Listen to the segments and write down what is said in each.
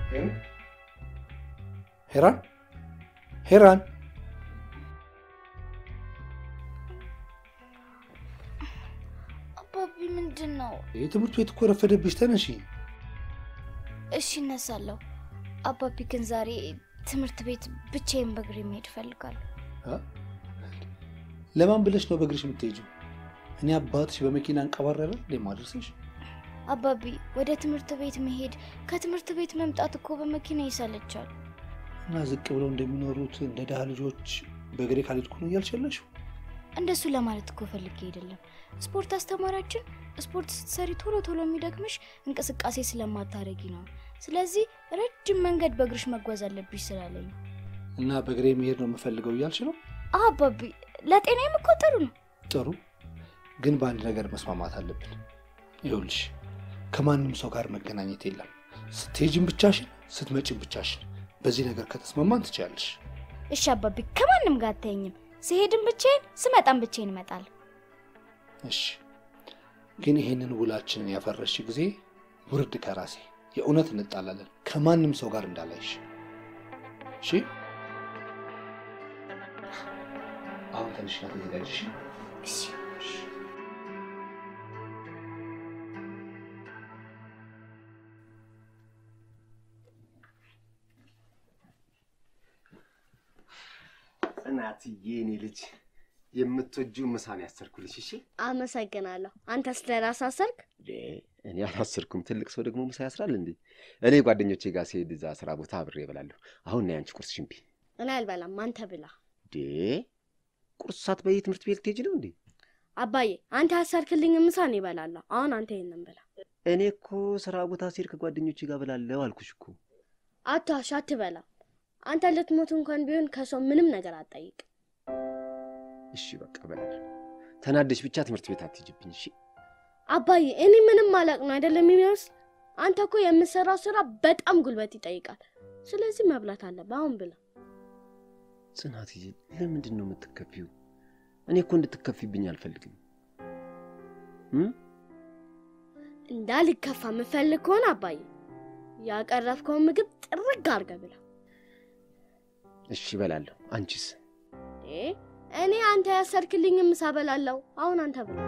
ሄራን ሄራን አባቢ ምንድን ነው? የትምህርት ቤት እኮ ረፈደብሽ። ተነሺ። እሺ እነሳለሁ። አባቢ ግን ዛሬ ትምህርት ቤት ብቻዬን በእግሬ መሄድ እፈልጋለሁ። አ? ለማን ብለሽ ነው በእግርሽ የምትሄጂው? እኔ አባትሽ በመኪና እንቀባረረ ማድረስሽ? አባቢ ወደ ትምህርት ቤት መሄድ ከትምህርት ቤት መምጣት እኮ በመኪና ይሰለቻል። እና ዝቅ ብለው እንደሚኖሩት እንደ ድሃ ልጆች በእግሬ ካልሄድኩ ነው እያልሸለሽ? እንደሱ ለማለት እኮ ፈልጌ አይደለም። ስፖርት አስተማሪያችን ስፖርት ስትሰሪ ቶሎ ቶሎ የሚደክምሽ እንቅስቃሴ ስለማታረጊ ነው። ስለዚህ ረጅም መንገድ በእግርሽ መጓዝ አለብሽ ስላለኝ ነው። እና በእግሬ መሄድ ነው የምፈልገው እያልሽ ነው? አዎ አባቢ፣ ለጤናዬም እኮ ጥሩ ነው። ጥሩ፣ ግን በአንድ ነገር መስማማት አለብን። ይኸውልሽ ከማንም ሰው ጋር መገናኘት የለም። ስትሄጂም ብቻሽን፣ ስትመጪም ብቻሽን። በዚህ ነገር ከተስማማን ትችያለሽ። እሺ አባቢ፣ ከማንም ጋር አታየኝም። ስሄድም ብቻዬን፣ ስመጣም ብቻዬን እመጣለሁ። እሺ፣ ግን ይሄንን ውላችንን ያፈረሽ ጊዜ ውርድ ከራሴ የእውነት እንጣላለን። ከማንም ሰው ጋር እንዳላይሽ እሺ? አሁን ትንሽና ተዘጋጅሽ። እሺ ጽናትዬ የኔ ልጅ የምትወጂው ምሳን ያሰርኩልሽ። እሺ አመሰግናለሁ። አንተ ስለራስህ አሰርክ? እንዴ፣ እኔ አላሰርኩም። ትልቅ ሰው ደግሞ ምሳ ያስራል እንዴ? እኔ ጓደኞቼ ጋር ሲሄድ እዛ ስራ ቦታ አብሬ እበላለሁ። አሁን ና ያንቺ ቁርስ ሽምቢ። እኔ አልበላም፣ አንተ ብላ። እንዴ ቁርስ ሳትበይ ትምህርት ቤት ልትሄጂ ነው እንዴ? አባዬ አንተ ያሰርክልኝ ምሳ እኔ እበላለሁ። አሁን አንተ ይሄንን ብላ። እኔ እኮ ስራ ቦታ ሲሄድ ከጓደኞቼ ጋር እበላለሁ አልኩሽ እኮ። አታሽ፣ አትበላ። አንተ ልትሞት እንኳን ቢሆን ከሰው ምንም ነገር አትጠይቅ። እሺ በቃ እበላለሁ። ተናደሽ ብቻ ትምህርት ቤት አትሄጂብኝ። እሺ አባዬ እኔ ምንም አላቅ ነው አይደለም የሚመስል። አንተ እኮ የምትሰራው ስራ በጣም ጉልበት ይጠይቃል። ስለዚህ መብላት አለብህ። አሁን ብላ። ጽናትዬ ለምንድን ነው የምትከፊው? እኔ እኮ እንድትከፊብኝ አልፈልግም። እም? እንዳልከፋ የምፈልግ ከሆነ አባዬ ያቀረብከውን ምግብ ጥርግ አድርገህ ብላ። እሺ እበላለሁ። አንቺስ? እ እኔ አንተ ያሰርክልኝ ምሳ እበላለሁ። አሁን አንተ ብላ።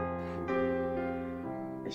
እሺ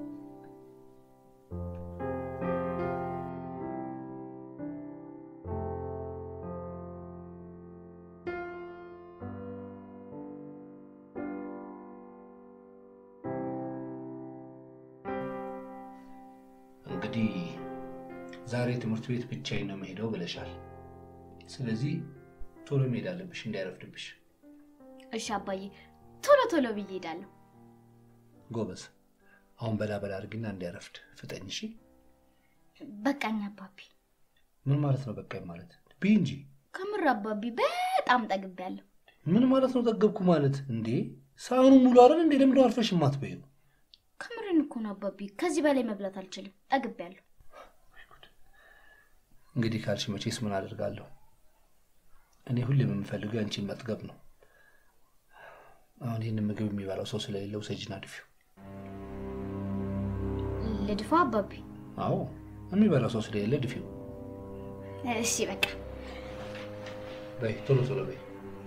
እንግዲህ ዛሬ ትምህርት ቤት ብቻዬን ነው መሄደው ብለሻል። ስለዚህ ቶሎ መሄድ አለብሽ እንዳይረፍድብሽ። እሺ አባዬ፣ ቶሎ ቶሎ ብዬ እሄዳለሁ። ጎበዝ። አሁን በላ በላ አድርጊና እንዳይረፍድ ፍጠኝ። እሺ። በቃኝ አባቢ። ምን ማለት ነው በቃኝ ማለት? ብይ እንጂ። ከምር አባቢ በጣም ጠግቤያለሁ። ምን ማለት ነው ጠገብኩ ማለት? እንዴ ሳህኑ ሙሉ አይደል እንዴ? ለምንድነው አርፈሽ የማትበይው? ከምርን እኮ ነው አባቢ። ከዚህ በላይ መብላት አልችልም። ጠግቤያለሁ። እንግዲህ ካልሽ መቼስ ምን አደርጋለሁ? እኔ ሁሌም የምፈልገው አንቺን መጥገብ ነው። አሁን ይህንን ምግብ የሚበላው ሰው ስለሌለው ሰጅና ድፊው። ልድፋ አባቢ? አዎ የሚበላው ሰው ስለሌለ ድፊው። እሺ በቃ በይ ቶሎ ቶሎ በይ።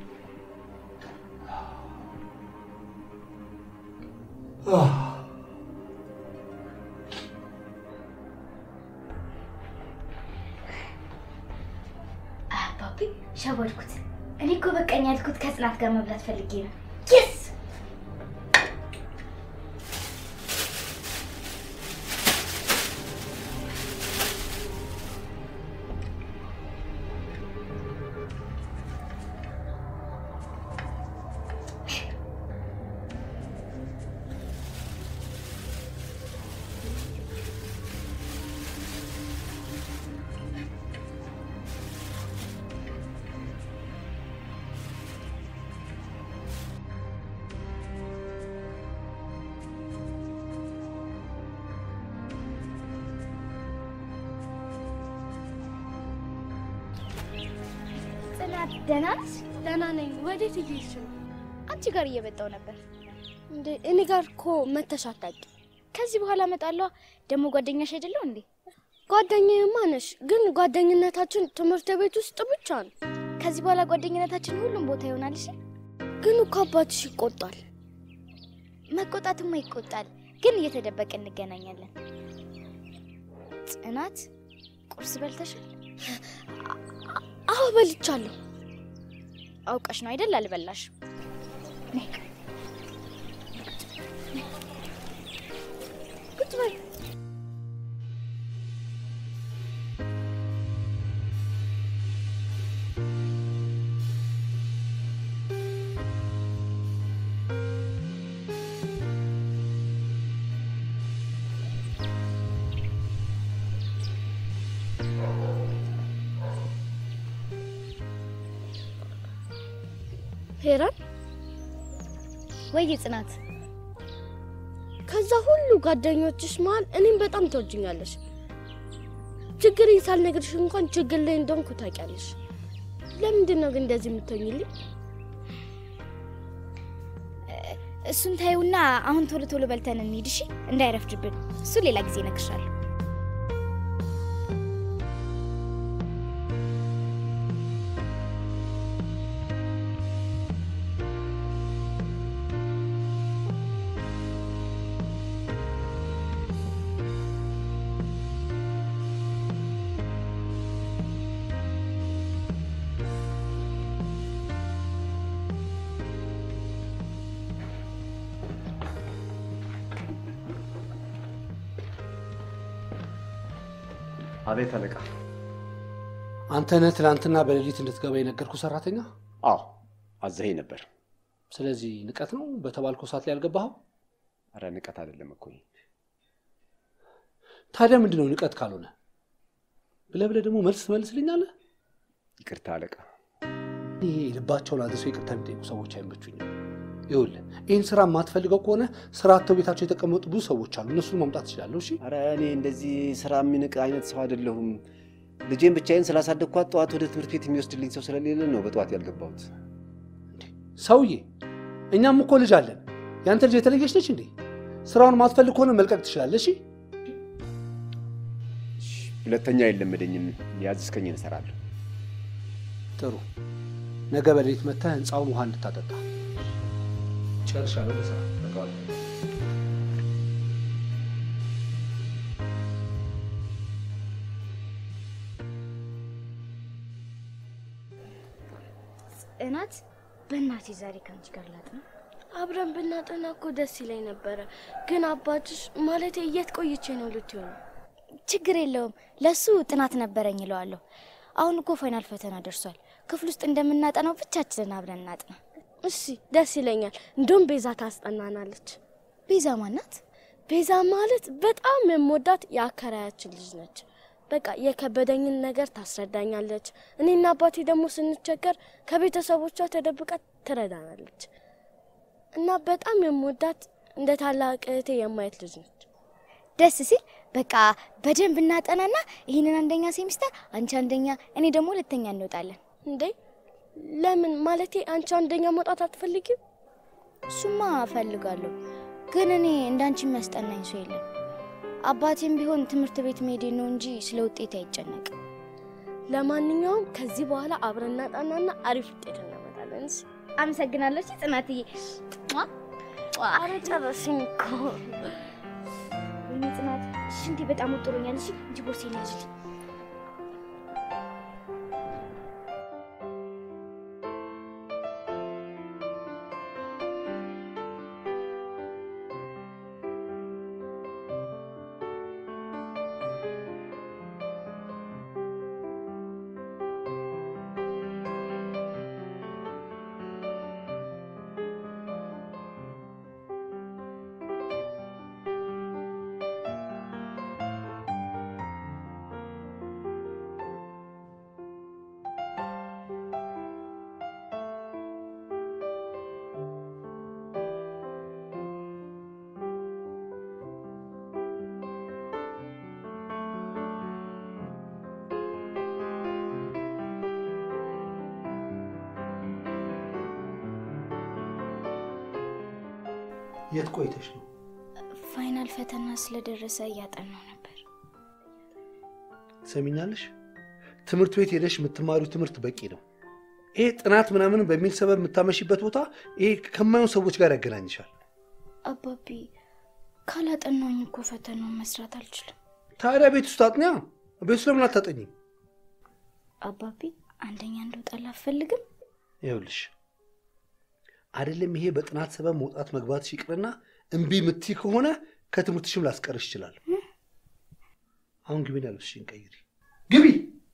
አባቢ ሸወድኩት። እኔ እኮ በቃኝ ያልኩት ከጽናት ጋር መብላት ፈልጌ ነው። የስ ጽናት ደህና ነሽ? ደህና ነኝ። ወዴት እየሄድሽ ነው? አንቺ ጋር እየመጣሁ ነበር። እንዴ እኔ ጋር እኮ መተሽ አታውቂም። ከዚህ በኋላ እመጣለሁ። ደግሞ ጓደኛሽ አይደለሁ እንዴ? ጓደኛዬማ ነሽ፣ ግን ጓደኝነታችን ትምህርት ቤት ውስጥ ብቻ ነው። ከዚህ በኋላ ጓደኝነታችን ሁሉም ቦታ ይሆናል። እሺ ግን እኮ አባትሽ ይቆጣል። መቆጣትማ ይቆጣል፣ ግን እየተደበቀ እንገናኛለን። ጽናት ቁርስ በልተሻል? አዎ በልቻለሁ። አውቀሽ ነው አይደል? አልበላሽ ቁጭ በይ። ሄራን ወይ ጽናት፣ ከዛ ሁሉ ጓደኞችሽ መሀል እኔም በጣም ትወጅኛለሽ። ችግሬን ሳልነግርሽ እንኳን ችግር ላይ እንደሆንኩ ታውቂያለሽ። ለምንድን ነው ግን እንደዚህ የምትሆኝልኝ? እሱን ታዩና አሁን ቶሎ ቶሎ በልተን እንሂድ እሺ፣ እንዳይረፍድብን። እሱ ሌላ ጊዜ እነግርሻለሁ። አቤት አለቃ። አንተ ነህ ትናንትና በሌሊት እንድትገባ የነገርኩ ሰራተኛ? አዎ አዘኸኝ ነበር። ስለዚህ ንቀት ነው በተባልከው ሰዓት ላይ ያልገባኸው? አረ ንቀት አይደለም እኮ ታዲያ ምንድን ነው ንቀት ካልሆነ? ብለህ ብለህ ደግሞ መልስ ትመልስልኛለህ? ይቅርታ አለቃ። ይሄ ልባቸውን አድርሰው ይቅርታ የሚጠይቁ ሰዎች አይመቹኝም። ይኸውልህ ይህን ስራ የማትፈልገው ከሆነ ስራ አጥተው ቤታቸው የተቀመጡ ብዙ ሰዎች አሉ። እነሱን ማምጣት ትችላለሁ። እሺ አረ እኔ እንደዚህ ስራ የሚንቅ አይነት ሰው አይደለሁም። ልጄን ብቻዬን ስላሳደግኳት ጠዋት ወደ ትምህርት ቤት የሚወስድልኝ ሰው ስለሌለ ነው በጠዋት ያልገባሁት። ሰውዬ፣ እኛም እኮ ልጅ አለን። ያንተ ልጅ የተለየች ነች እንዴ? ስራውን ማትፈልግ ከሆነ መልቀቅ ትችላለህ። እሺ ሁለተኛ የለመደኝም። ያዝዝከኝን እሰራለሁ። ጥሩ። ነገ በሌሊት መጥተህ ህንፃውን ውሃ እንድታጠጣ ጨርሻለሁ። ለስራ ጽናት፣ በእናቴ ዛሬ ከአንቺ ጋር ላጥና። አብረን ብናጠና እኮ ደስ ይለኝ ነበረ፣ ግን አባትሽ ማለቴ የት ቆይቼ ነው ልትሆኑ? ችግር የለውም ለሱ ጥናት ነበረኝ እለዋለሁ። አሁን እኮ ፋይናል ፈተና ደርሷል። ክፍል ውስጥ እንደምናጠናው ብቻችንን አብረን እናጥና። እሺ ደስ ይለኛል። እንደውም ቤዛ ታስጠናናለች። ቤዛ ማናት? ቤዛ ማለት በጣም የምወዳት የአከራያችን ልጅ ነች። በቃ የከበደኝን ነገር ታስረዳኛለች። እኔና አባቴ ደግሞ ስንቸገር ከቤተሰቦቿ ተደብቃ ትረዳናለች እና በጣም የምወዳት እንደ ታላቅ እህቴ የማየት ልጅ ነች። ደስ ሲል በቃ በደንብ እናጠናና ይህንን አንደኛ ሴሚስተር አንቺ አንደኛ እኔ ደግሞ ሁለተኛ እንወጣለን። እንዴ ለምን? ማለቴ አንቺ አንደኛ መውጣት አትፈልጊም? እሱማ እፈልጋለሁ፣ ግን እኔ እንዳንቺ የሚያስጠናኝ ሰው የለም። አባቴም ቢሆን ትምህርት ቤት መሄዴ ነው እንጂ ስለ ውጤት አይጨነቅም። ለማንኛውም ከዚህ በኋላ አብረን እናጠናና አሪፍ ውጤት እናመጣለን። እሺ? አመሰግናለሁ ጽናትዬ። ኧረ ጨረስኝ እኮ። ወይኔ ጽናት፣ ሽንቴ በጣም ወጥሮኛል። እሺ እንጂ ቦርሴን ያዝልኝ። የት ቆይተሽ ነው? ፋይናል ፈተና ስለደረሰ እያጠናው ነበር። ትሰሚኛለሽ? ትምህርት ቤት ሄደሽ የምትማሪው ትምህርት በቂ ነው። ይሄ ጥናት ምናምን በሚል ሰበብ የምታመሽበት ቦታ ይሄ ከማይሆን ሰዎች ጋር ያገናኝሻል። አባቢ ካላጠናኝ እኮ ፈተናውን መስራት አልችልም። ታዲያ ቤት ውስጥ አጥኛ። ቤት ውስጥ ለምን አታጠኝም? አባቢ አንደኛ እንደወጣላ አትፈልግም? ይኸውልሽ አይደለም ይሄ በጥናት ሰበብ መውጣት መግባትሽ ይቅርና እምቢ ምትይ ከሆነ ከትምህርትሽም ላስቀርሽ ይችላል። አሁን ግቢና ልብስሽን ቀይሪ። ግቢ።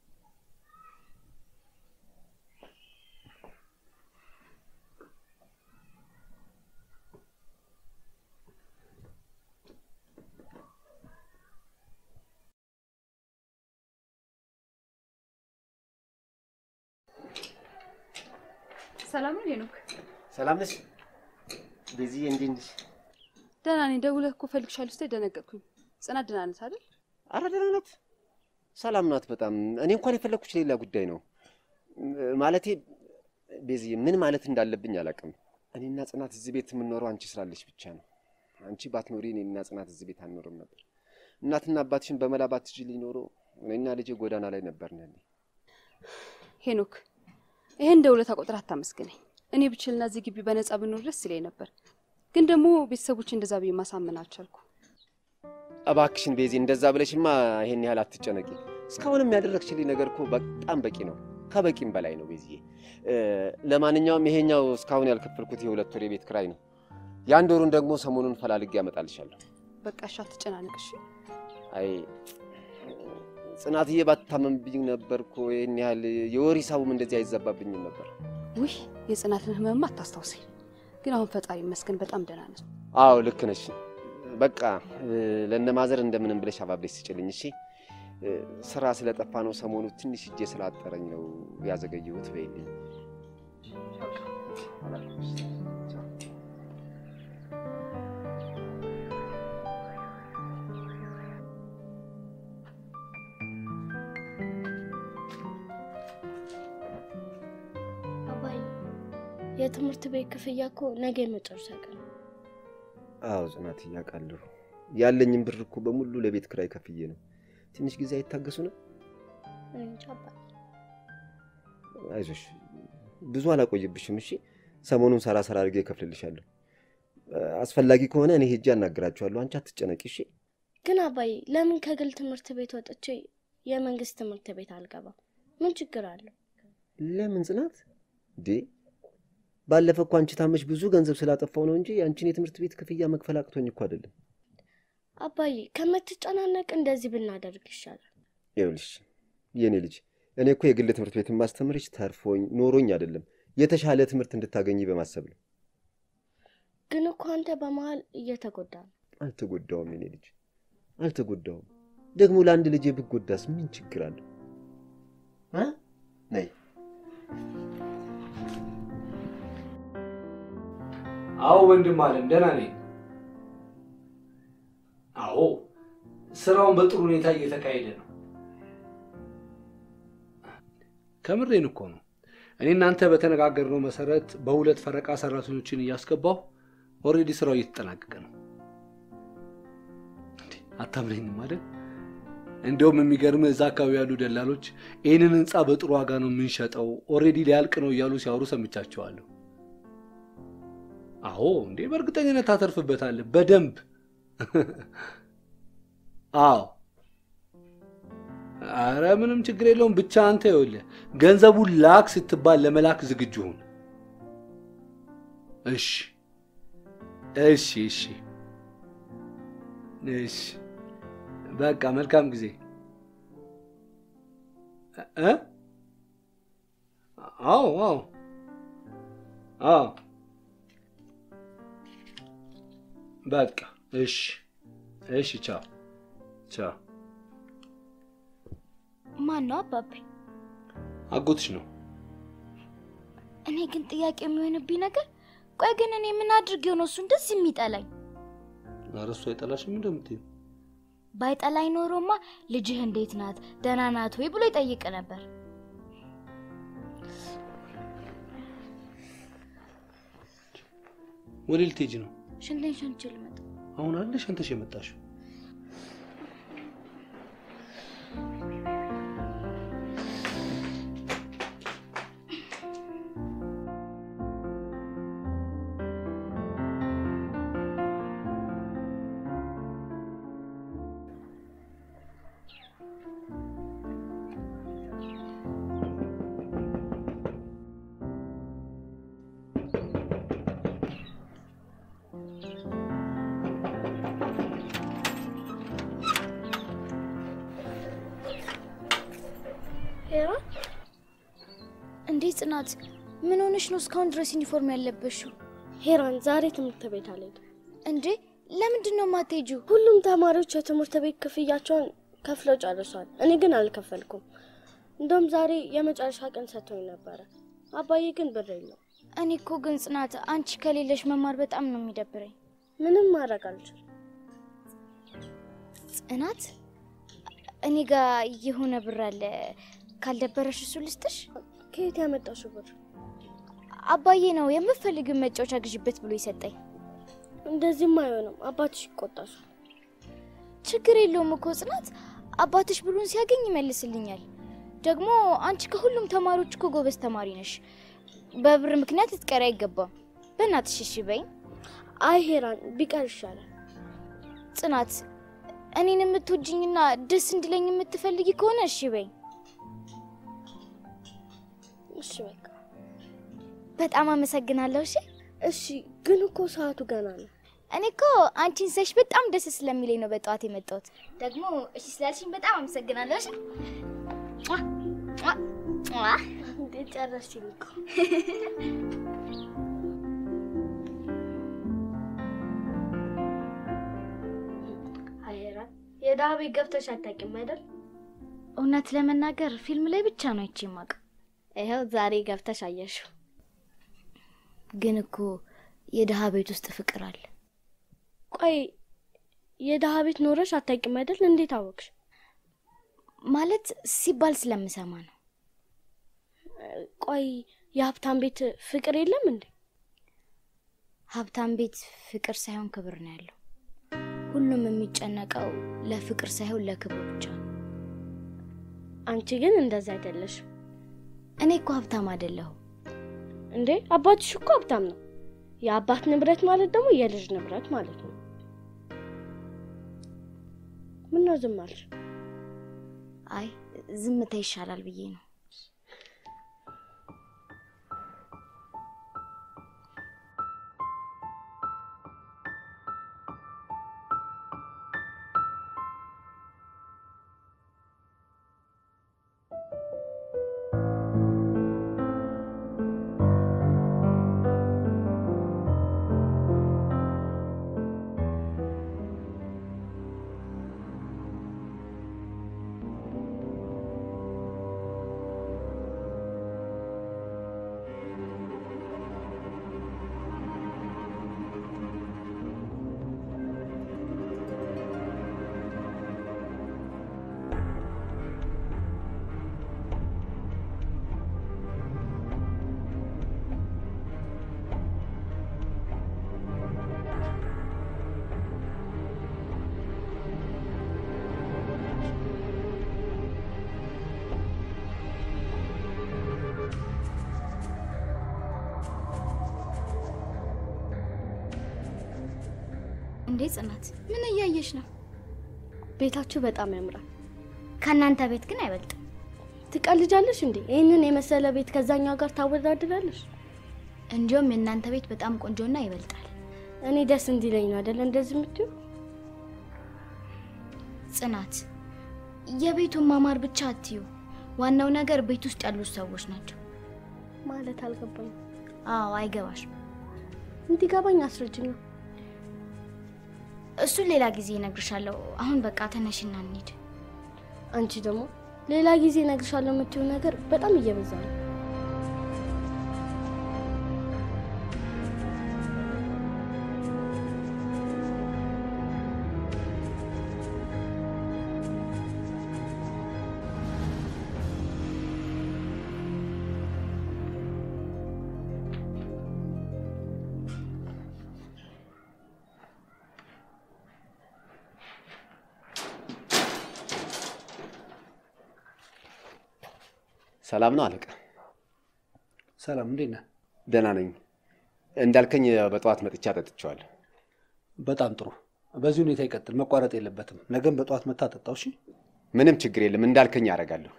ሰላም ነው ሄኖክ? ሰላም ነሽ ቤዚዬ? እንዴት ነሽ? ደህና ነኝ። ደውለህ እኮ እፈልግሻለሁ ስትይ ደነገጥኩኝ። ጽናት ደህና ናት አይደል? አረ ደህና ናት፣ ሰላም ናት በጣም። እኔ እንኳን የፈለግኩሽ ሌላ ጉዳይ ነው። ማለቴ ቤዚዬ፣ ምን ማለት እንዳለብኝ አላውቅም። እኔና ጽናት እዚህ ቤት የምንኖረው አንቺ ስላለሽ ብቻ ነው። አንቺ ባትኖሪ እኔና ጽናት እዚህ ቤት አንኖርም ነበር። እናትና አባትሽን በመላ ባትችልኝ ኖሮ እኔና ልጄ ጎዳና ላይ ነበርን። ያኔ ሄኖክ ይሄን እንደ ውለታ ቆጥረህ አታመስግነኝ። እኔ ብችልና እዚህ ግቢ በነፃ ብኖር ደስ ይለኝ ነበር፣ ግን ደግሞ ቤተሰቦች እንደዛ ብዬ ማሳመን አልቻልኩ። እባክሽን ቤዚ፣ እንደዛ ብለሽማ ይሄን ያህል አትጨነቂ። እስካሁንም ያደረግሽልኝ ነገር እኮ በጣም በቂ ነው፣ ከበቂም በላይ ነው ቤዚዬ። ለማንኛውም ይሄኛው እስካሁን ያልከፈልኩት የሁለት ወር የቤት ክራይ ነው። የአንድ ወሩን ደግሞ ሰሞኑን ፈላልጌ ያመጣልሻለሁ። በቃ እሺ፣ አትጨናነቅ እሺ። አይ ጽናትዬ ባታመምብኝ ነበር እኮ ይህን ያህል የወር ሂሳቡም እንደዚህ አይዘባብኝም ነበር። ውይ የጽናትን ህመምማ አታስታውሰኝ። ግን አሁን ፈጣሪ ይመስገን በጣም ደህና ነች። አዎ ልክ ነሽ። በቃ ለእነ ማዘር እንደምንም ብለሽ አባብለሽ ስጭልኝ እሺ። ስራ ስለጠፋ ነው ሰሞኑ ትንሽ እጄ ስላጠረኝ ነው ያዘገየሁት። በይልኝ አባይ የትምህርት ቤት ክፍያ እኮ ነገ የመጨረሻ ቀን ነው። አዎ ጽናት እያውቃለሁ። ያለኝም ብር እኮ በሙሉ ለቤት ክራይ ከፍዬ ነው። ትንሽ ጊዜ አይታገሱ ነው? እኔ እንጃ አባይ። አይዞሽ ብዙ አላቆይብሽም። እሺ ሰሞኑን ሰራ ሰራ አድርጌ እከፍልልሻለሁ። አስፈላጊ ከሆነ እኔ ሄጄ አናግራችኋለሁ። አንቺ አትጨነቂ እሺ። ግን አባይ ለምን ከግል ትምህርት ቤት ወጥቼ የመንግስት ትምህርት ቤት አልገባም? ምን ችግር አለው? ለምን ጽናት እንዴ? ባለፈ እኮ አንቺ ታመሽ ብዙ ገንዘብ ስላጠፋው ነው እንጂ የአንቺን የትምህርት ቤት ክፍያ መክፈል አቅቶኝ እኮ አይደለም። አባይ ከምትጨናነቅ እንደዚህ ብናደርግ ይሻላል። ይኸውልሽ የእኔ ልጅ እኔ እኮ የግል ትምህርት ቤት ማስተምርሽ ተርፎኝ ኖሮኝ አይደለም፣ የተሻለ ትምህርት እንድታገኝ በማሰብ ነው። ግን እኮ አንተ በመሀል እየተጎዳ ነው። አልተጎዳውም የኔ ልጅ አልተጎዳውም። ደግሞ ለአንድ ልጄ ብጎዳስ ምን ችግር አለው? እ? ነይ አዎ ወንድም አለም ደህና ነኝ። አዎ ስራውን በጥሩ ሁኔታ እየተካሄደ ነው። ከምሬን እኮ ነው። እኔ እናንተ በተነጋገርነው መሰረት በሁለት ፈረቃ ሰራተኞችን እያስገባሁ ኦልሬዲ ስራው እየተጠናቀቀ ነው። እንዴ አታምነኝም አይደል? እንዲያውም የሚገርምህ እዛ አካባቢ ያሉ ደላሎች ይህንን ህንፃ በጥሩ ዋጋ ነው የምንሸጠው፣ ኦልሬዲ ሊያልቅ ነው እያሉ ሲያወሩ ሰምቻቸዋለሁ። አዎ እንዴ በእርግጠኝነት ታተርፍበታለህ በደንብ አዎ አረ ምንም ችግር የለውም ብቻ አንተ ይኸውልህ ገንዘቡን ላክ ስትባል ለመላክ ዝግጁ ሁን እሺ እሺ እሺ እሺ በቃ መልካም ጊዜ እ አዎ አዎ አዎ በቃ እሺ እሺ ቻው ቻው ማን ነው አባቤ? አጎትሽ ነው እኔ ግን ጥያቄ የሚሆንብኝ ነገር ቆይ ግን እኔ ምን አድርጌው ነው እሱ እንደዚህ የሚጠላኝ? ኧረ እሱ አይጠላሽም እንደምትይው ባይጠላኝ ኖሮማ ልጅህ እንዴት ናት ደህና ናት ወይ ብሎ ይጠይቅ ነበር። ወደ ልትሄጂ ነው ሽንቴን ሸንቼ ልመጣ። አሁን አለ ሸንተሽ የመጣሽው ጽናት፣ ምን ሆነሽ ነው እስካሁን ድረስ ዩኒፎርም ያለበሽው? ሄራን ዛሬ ትምህርት ቤት አልሄድም። እንዴ ለምንድን ነው የማትሄጂው? ሁሉም ተማሪዎች የትምህርት ቤት ክፍያቸውን ከፍለው ጨርሷል። እኔ ግን አልከፈልኩም። እንደውም ዛሬ የመጨረሻ ቀን ሰጥቶኝ ነበረ። አባዬ ግን ብር የለው። እኔ እኮ ግን ጽናት፣ አንቺ ከሌለሽ መማር በጣም ነው የሚደብረኝ። ምንም ማድረግ አልችልም። ጽናት፣ እኔ ጋር የሆነ ብር አለ። ካልደበረሽ እሱ ልስጥሽ። ከየት ያመጣሽው ብር? አባዬ ነው የምፈልግን መጫወቻ ግዥበት ብሎ ይሰጠኝ። እንደዚህም አይሆንም። አባትሽ ይቆጣሻል። ችግር የለውም እኮ ጽናት፣ አባትሽ ብሩን ሲያገኝ ይመልስልኛል። ደግሞ አንቺ ከሁሉም ተማሪዎች እኮ ጎበዝ ተማሪ ነሽ። በብር ምክንያት ልትቀሪ አይገባም። በእናትሽ እሺ በይኝ። አይ ሄራን ቢቀር ይሻላል። ጽናት፣ እኔን የምትወጅኝና ደስ እንዲለኝ የምትፈልጊ ከሆነ እሺ በይኝ። እሺ በቃ በጣም አመሰግናለሁ። እሺ እሺ። ግን እኮ ሰዓቱ ገና ነው። እኔ እኮ አንቺን ሳይሽ በጣም ደስ ስለሚለኝ ነው በጠዋት የመጣሁት። ደግሞ እሺ ስላልሽኝ በጣም አመሰግናለሁ። እሺ ሟ! ሟ! ሟ! እንዴት ጨረስሽኝ እኮ። አይ ሄራን የድሀ ቤት ገብተሽ አታውቂም አይደል? እውነት ለመናገር ፊልም ላይ ብቻ ነው አይቼ የማውቀው። ይኸው ዛሬ ገብተሽ አየሽው። ግን እኮ የድሀ ቤት ውስጥ ፍቅር አለ። ቆይ የድሀ ቤት ኖረሽ አታውቂም አይደል? እንዴት አወቅሽ? ማለት ሲባል ስለምሰማ ነው። ቆይ የሀብታም ቤት ፍቅር የለም እንዴ? ሀብታም ቤት ፍቅር ሳይሆን ክብር ነው ያለው። ሁሉም የሚጨነቀው ለፍቅር ሳይሆን ለክብር ብቻ ነው። አንቺ ግን እንደዛ አይደለሽም እኔ እኮ ሀብታም አይደለሁም። እንዴ። አባትሽ እኮ ሀብታም ነው። የአባት ንብረት ማለት ደግሞ የልጅ ንብረት ማለት ነው። ምነው ዝም አልሽ? አይ ዝምታ ይሻላል ብዬ ነው። እንዴ ጽናት፣ ምን እያየሽ ነው? ቤታችሁ በጣም ያምራል። ከእናንተ ቤት ግን አይበልጥም። ትቀልጃለሽ እንዴ? ይህንን የመሰለ ቤት ከዛኛው ጋር ታወዳድራለሽ? እንዲሁም የእናንተ ቤት በጣም ቆንጆና ይበልጣል። እኔ ደስ እንዲለኝ ነው አይደል እንደዚህ የምትዩ? ጽናት፣ የቤቱን ማማር ብቻ አትዩ። ዋናው ነገር ቤት ውስጥ ያሉት ሰዎች ናቸው። ማለት አልገባኝ። አዎ አይገባሽም። እንዲገባኝ አስረጅኝ። እሱን ሌላ ጊዜ እነግርሻለሁ። አሁን በቃ ተነሽና እንሂድ። አንቺ ደግሞ ሌላ ጊዜ እነግርሻለሁ የምትይው ነገር በጣም እየበዛ ነው። ሰላም ነው አለቃ? ሰላም፣ እንዴት ነህ? ደህና ነኝ። እንዳልከኝ በጠዋት መጥቻ ጠጥቼዋለሁ። በጣም ጥሩ። በዚህ ሁኔታ ይቀጥል፣ መቋረጥ የለበትም። ነገም በጠዋት መታ ጠጣው። እሺ። ምንም ችግር የለም። እንዳልከኝ አደርጋለሁ።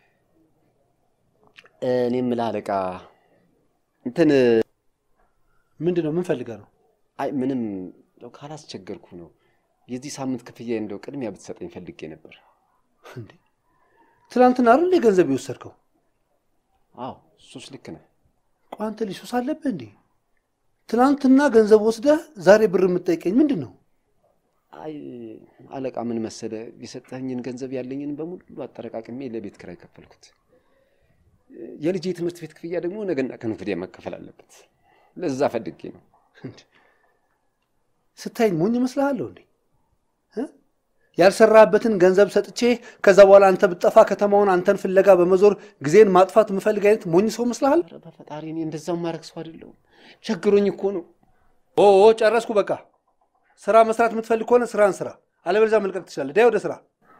እኔ የምልህ አለቃ እንትን ምንድን ነው? ምን ፈልገህ ነው? አይ ምንም እንደው ካላስቸገርኩ ነው። የዚህ ሳምንት ክፍያ እንደው ቅድሚያ ብትሰጠኝ ፈልጌ ነበር። እንዴ ትናንትና አይደል ገንዘብ የወሰድከው? አዎ እሱስ ልክ ነህ። ቆይ አንተ ልጅ ሱስ አለብህ እንዴ? ትናንትና ገንዘብ ወስደህ ዛሬ ብር የምትጠይቀኝ ምንድን ነው? አይ አለቃ፣ ምን መሰለ የሰጠኝን ገንዘብ ያለኝን በሙሉ አጠረቃቅሜ ለቤት ኪራይ ከፈልኩት። የልጄ የትምህርት ቤት ክፍያ ደግሞ ነገና ከነገ ወዲያ መከፈል አለበት። ለዛ ፈልጌ ነው። ስታይኝ ሞኝ እመስልሃለሁ እንዴ? እ? ያልሰራህበትን ገንዘብ ሰጥቼ ከዛ በኋላ አንተ ብትጠፋ ከተማውን አንተን ፍለጋ በመዞር ጊዜን ማጥፋት የምፈልግ አይነት ሞኝ ሰው እመስልሃል? ኧረ በፈጣሪ እኔ እንደዛው ማድረግ ሰው አይደለሁም። ቸግሮኝ እኮ ነው። ኦ ጨረስኩ። በቃ ስራ መስራት የምትፈልግ ከሆነ ስራን ስራ፣ አለበለዚያ መልቀቅ ትችላለህ። ዳይ ወደ ስራ።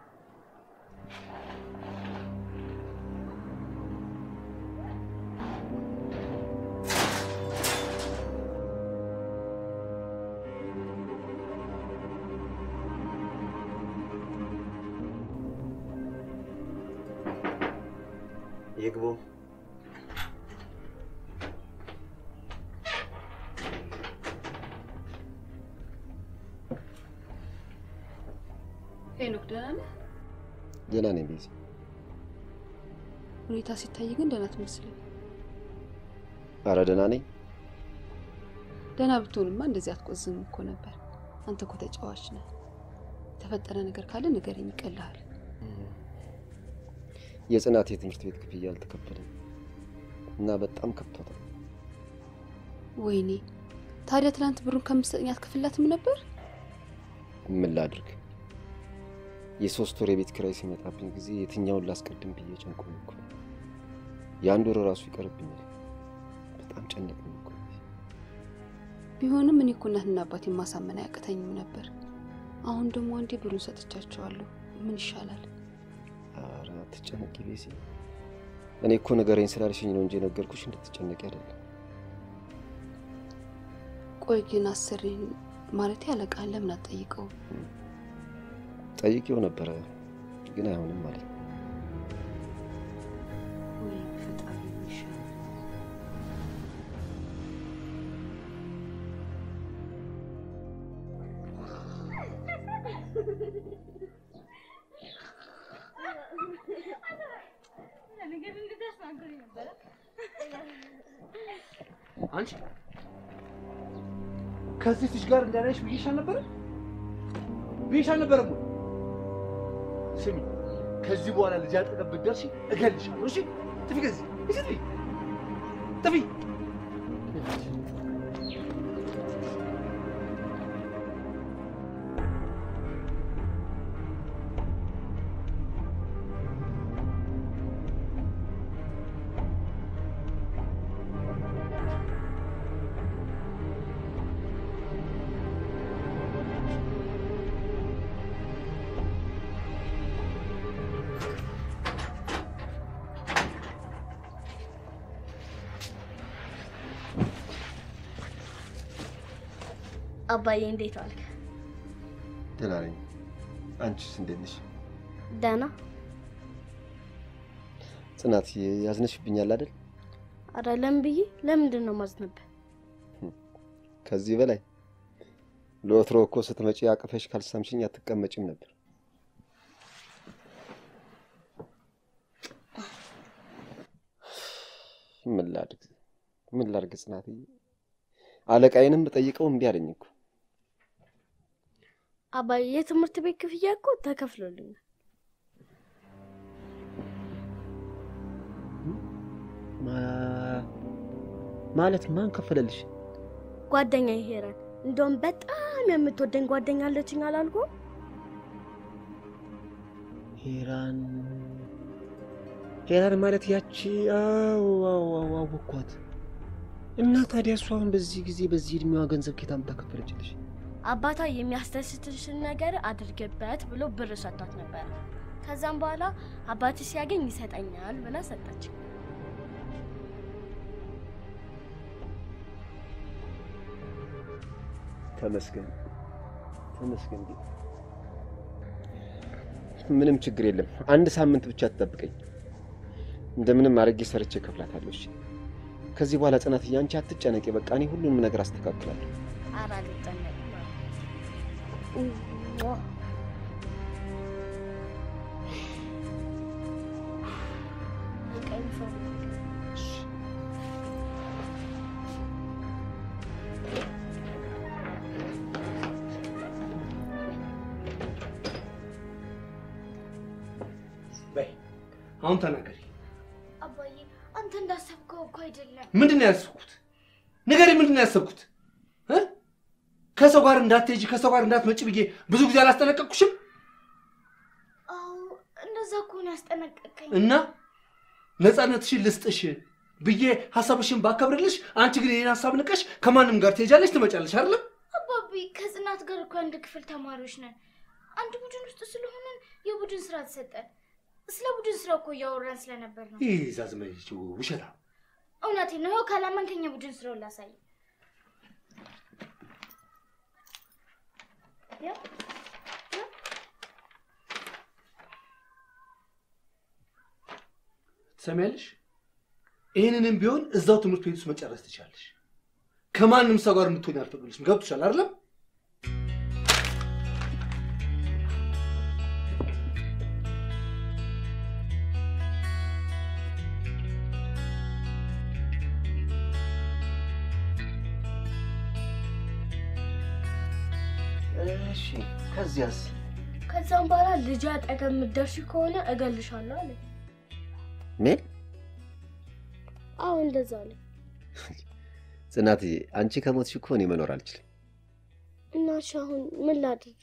ይግቡ። ሄኖክ ደህና ነህ? ደህና ነኝ ቤዛ። ሁኔታ ሲታይ ግን ደህና ትመስለኝ። ኧረ ደህና ነኝ። ደህና ብትሆንማ እንደዚህ አትቆዝም እኮ ነበር። አንተ እኮ ተጫዋች ነህ። የተፈጠረ ነገር ካለ ንገረኝ፣ ይቀልሃል። የጽናት የትምህርት ቤት ክፍያ አልተከፈለም እና በጣም ከብቷታል። ወይኔ ታዲያ ትናንት ብሩን ከምትሰጠኝ አትከፍላትም ነበር? ምን ላድርግ? የሶስት ወር የቤት ኪራይ ሲመጣብኝ ጊዜ የትኛውን ላስቀድም ብዬ ጨንቆኝ እኮ ነው። የአንድ ወር ራሱ ይቀርብኛል። በጣም ጨነቀኝ እኮ። ቢሆንም እኔ እኮ እናትና አባቴ ማሳመን አያቅተኝም ነበር። አሁን ደግሞ አንዴ ብሩን ሰጥቻቸዋለሁ። ምን ይሻላል? ኧረ አትጨነቂ ቤሲ። እኔ እኮ ንገረኝ ስላልሽኝ ነው እንጂ የነገርኩሽ እንድትጨነቂ አይደለም። ቆይ ግን አሰሪን ማለት ያለቃን ለምን አትጠይቀው? ጠይቄው ነበረ ግን አይሆንም ማለት ነው። ወይ ፈጣሪ ምን ይሻላል? አንቺ ከዚህ ልጅ ጋር እንዳላይሽ ብዬሽ አልነበረም? ብዬሽ አልነበረም ወይ? ስሚ፣ ከዚህ በኋላ ልጅ አጠገብ ብትደርሺ እገልሻለሁ። እሺ፣ ጥፊ ከዚህ እሺ፣ ጥፊ ጥፊ። አባዬ እንዴት ዋልክ? ደህና ነኝ። አንቺስ እንዴት ነሽ? ደህና። ጽናት ያዝነሽብኛል አይደል? ኧረ ለምን ብዬ ለምንድን ነው ማዝነብህ? ከዚህ በላይ ለወትሮ እኮ ስትመጪ አቅፈሽ ካልሳምሽኝ አትቀመጭም ነበር። ምን ላድርግ ምን ላድርግ ጽናትዬ፣ አለቃዬንም ብጠይቀው እምቢ አለኝ እኮ። አባዬ የትምህርት ቤት ክፍያ እኮ ተከፍሎልኛል። ማለት ማን ከፈለልሽ? ጓደኛ ሄረን፣ እንደውም በጣም የምትወደኝ ጓደኛ አለችኝ አላልኩም? ሄራን ሄራን ማለት ያቺ? አዎ አዎ አዎ አወኳት። እና ታዲያ እሷ አሁን በዚህ ጊዜ በዚህ እድሜዋ ገንዘብ ኬታ የምታከፈለችልሽ? አባቷ የሚያስደስትሽን ነገር አድርግበት ብሎ ብር ሰጥቷት ነበረ። ከዛም በኋላ አባቴ ሲያገኝ ይሰጠኛል ብላ ሰጠች። ተመስገን ተመስገን። ጌታ ምንም ችግር የለም። አንድ ሳምንት ብቻ ትጠብቀኝ። እንደምንም አድርጌ ሰርቼ እከፍላታለሁ። እሺ? ከዚህ በኋላ ጽናትዬ አንቺ አትጨነቂ። በቃ እኔ ሁሉንም ነገር አስተካክላለሁ። ኧረ አልጨነቅም። በቃ ዩኒፎርም አሁን ተናገሪ። አባዬ አንተ እንዳሰብከው እኮ አይደለም። ምንድን ነው ያሰብኩት? ንገሪ፣ ምንድን ነው ያሰብኩት? እ? ከሰው ጋር እንዳትሄጂ ከሰው ጋር እንዳትመጪ ብዬ ብዙ ጊዜ አላስጠነቀቅኩሽም? አዎ እንደዛ እኮ ነው ያስጠነቀቀኝ። እና ነፃነትሽን ልስጥሽ ብዬ ሀሳብሽን ባከብርልሽ፣ አንቺ ግን የኔን ሀሳብ ንቀሽ ከማንም ጋር ትሄጃለሽ ትመጫለሽ አይደለም? አባቢ ከጽናት ጋር እኮ አንድ ክፍል ተማሪዎች ነን። አንድ ቡድን ውስጥ ስለሆነን የቡድን ስራ ተሰጠን። ስለ ቡድን ስራ እኮ እያወራን ስለነበር ነው። ይህ ዛዝመች ውሸታ እውነቴን ነው። ይኸው ካላመንከኝ የቡድን ስራውን ላሳይ። ያው ትሰሚያለሽ? ይህንንም ቢሆን እዛው ትምህርት ቤት ውስጥ መጨረስ ትችላለሽ። ከማንም ሰው ጋር እንድትሆኝ አልፈቅድልሽም። ገብቶሻል አይደለም? እሺ ከዚያስ? ከዛም በኋላ ልጅ አጠገብ የምትደርሺ ከሆነ እገልሻለሁ አለ። ምን አዎ እንደዛ አለ። ጽናትዬ፣ አንቺ ከሞትሽ እኮ እኔ መኖር አልችልም። እና እሺ አሁን ምን ላድርግ?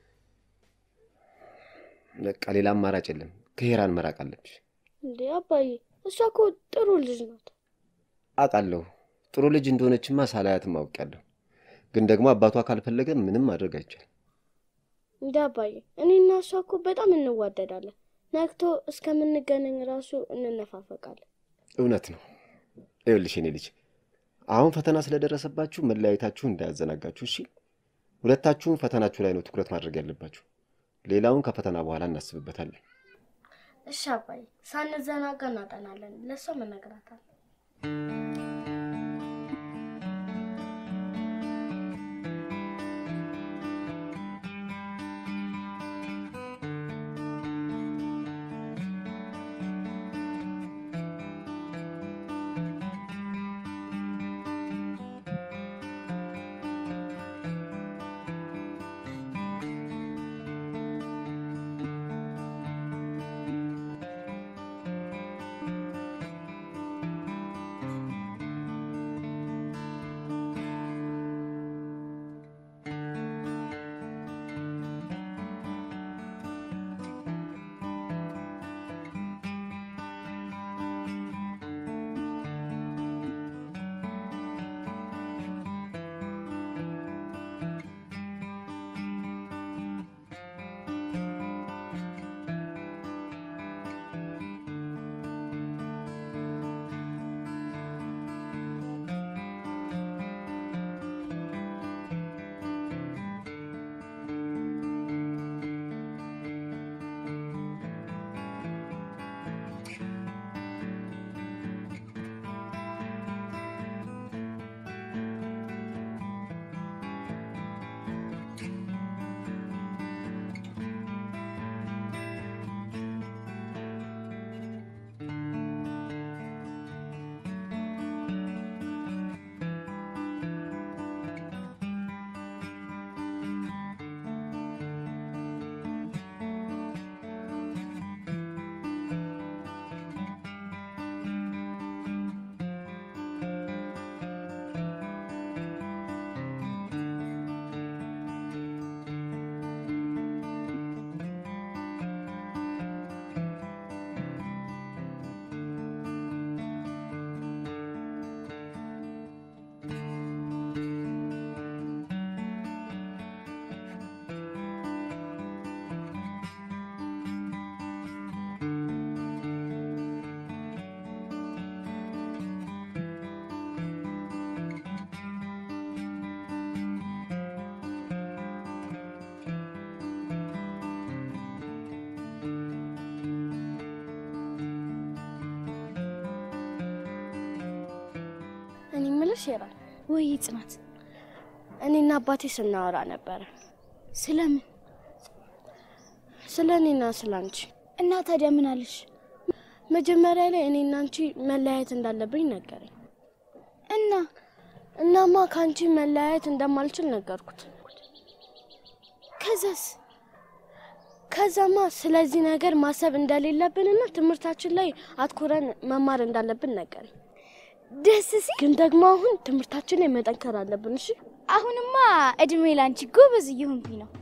በቃ ሌላ አማራጭ የለም። ከሄራን መራቅ አለብሽ። እንዴ አባዬ፣ እሷ እኮ ጥሩ ልጅ ናት። አውቃለሁ ጥሩ ልጅ እንደሆነችማ ሳላያትም አውቄያለሁ። ግን ደግሞ አባቷ ካልፈለገ ምንም ማድረግ አይቻልም። እንዴ አባዬ፣ እኔና እሷ እኮ በጣም እንዋደዳለን። ነግቶ እስከምንገናኝ ራሱ እንነፋፈቃለን። እውነት ነው። ይኸውልሽ የኔ ልጅ አሁን ፈተና ስለደረሰባችሁ መለያየታችሁ እንዳያዘናጋችሁ እሺ። ሁለታችሁም ፈተናችሁ ላይ ነው ትኩረት ማድረግ ያለባችሁ። ሌላውን ከፈተና በኋላ እናስብበታለን። እሺ አባዬ፣ ሳንዘናጋ እናጠናለን። ለእሷ መነግራታል። እኔ የምልሽ ሄራል፣ ወይ ጽናት፣ እኔና አባቴ ስናወራ ነበረ ስለምን ስለ እኔና ስለ አንቺ። እና ታዲያ ምን አለሽ? መጀመሪያ ላይ እኔና አንቺ መለያየት እንዳለብኝ ነገረኝ። እና እናማ ከአንቺ መለያየት እንደማልችል ነገርኩት። ከዛስ? ከዛማ ስለዚህ ነገር ማሰብ እንደሌለብንና ትምህርታችን ላይ አትኩረን መማር እንዳለብን ነገረኝ። ደስ ሲል ግን ደግሞ አሁን ትምህርታችን ላይ መጠንከር አለብን። እሺ አሁንማ እድሜ ላንቺ ጎበዝ እየሆንኩኝ ነው።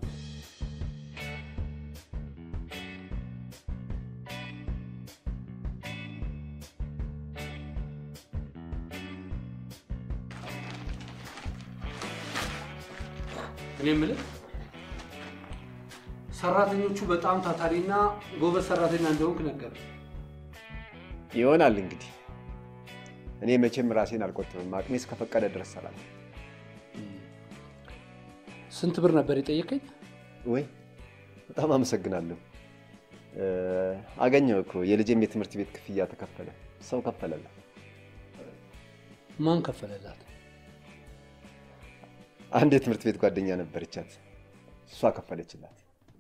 እኔ የምልህ ሰራተኞቹ በጣም ታታሪና ጎበዝ ሰራተኛ እንደሆንክ ነገር ይሆናል እንግዲህ። እኔ መቼም ራሴን አልቆጥብም። አቅሜ እስከፈቀደ ድረስ እሰራለሁ። ስንት ብር ነበር የጠየቀኝ? ወይ በጣም አመሰግናለሁ። እ፣ አገኘሁ እኮ የልጄም የትምህርት ቤት ክፍያ ተከፈለ። ሰው ከፈለላት። ማን ከፈለላት? አንድ የትምህርት ቤት ጓደኛ ነበረቻት፣ እሷ ከፈለችላት።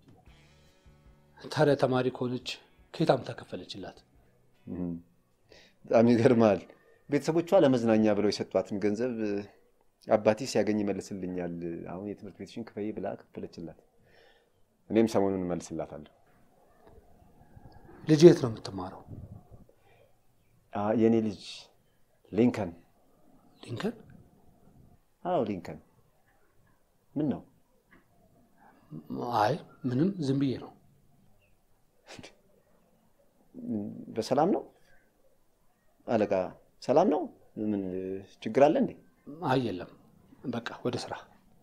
ታዲያ ተማሪ ከሆነች ከየት አምጥታ ከፈለችላት? እም፣ በጣም ይገርማል። ቤተሰቦቿ ለመዝናኛ ብለው የሰጧትን ገንዘብ እ፣ አባቴ ሲያገኝ ይመልስልኛል፣ አሁን የትምህርት ቤትሽን ክፈይ ብላ ከፈለችላት። እኔም ሰሞኑን እመልስላታለሁ። ልጅ የት ነው የምትማረው? አ፣ የእኔ ልጅ ሊንከን። ሊንከን? አዎ ሊንከን። ምን ነው አይ ምንም፣ ዝም ብዬ ነው። በሰላም ነው አለቃ? ሰላም ነው? ምን ችግር አለ እንዴ? አይ የለም፣ በቃ ወደ ስራ።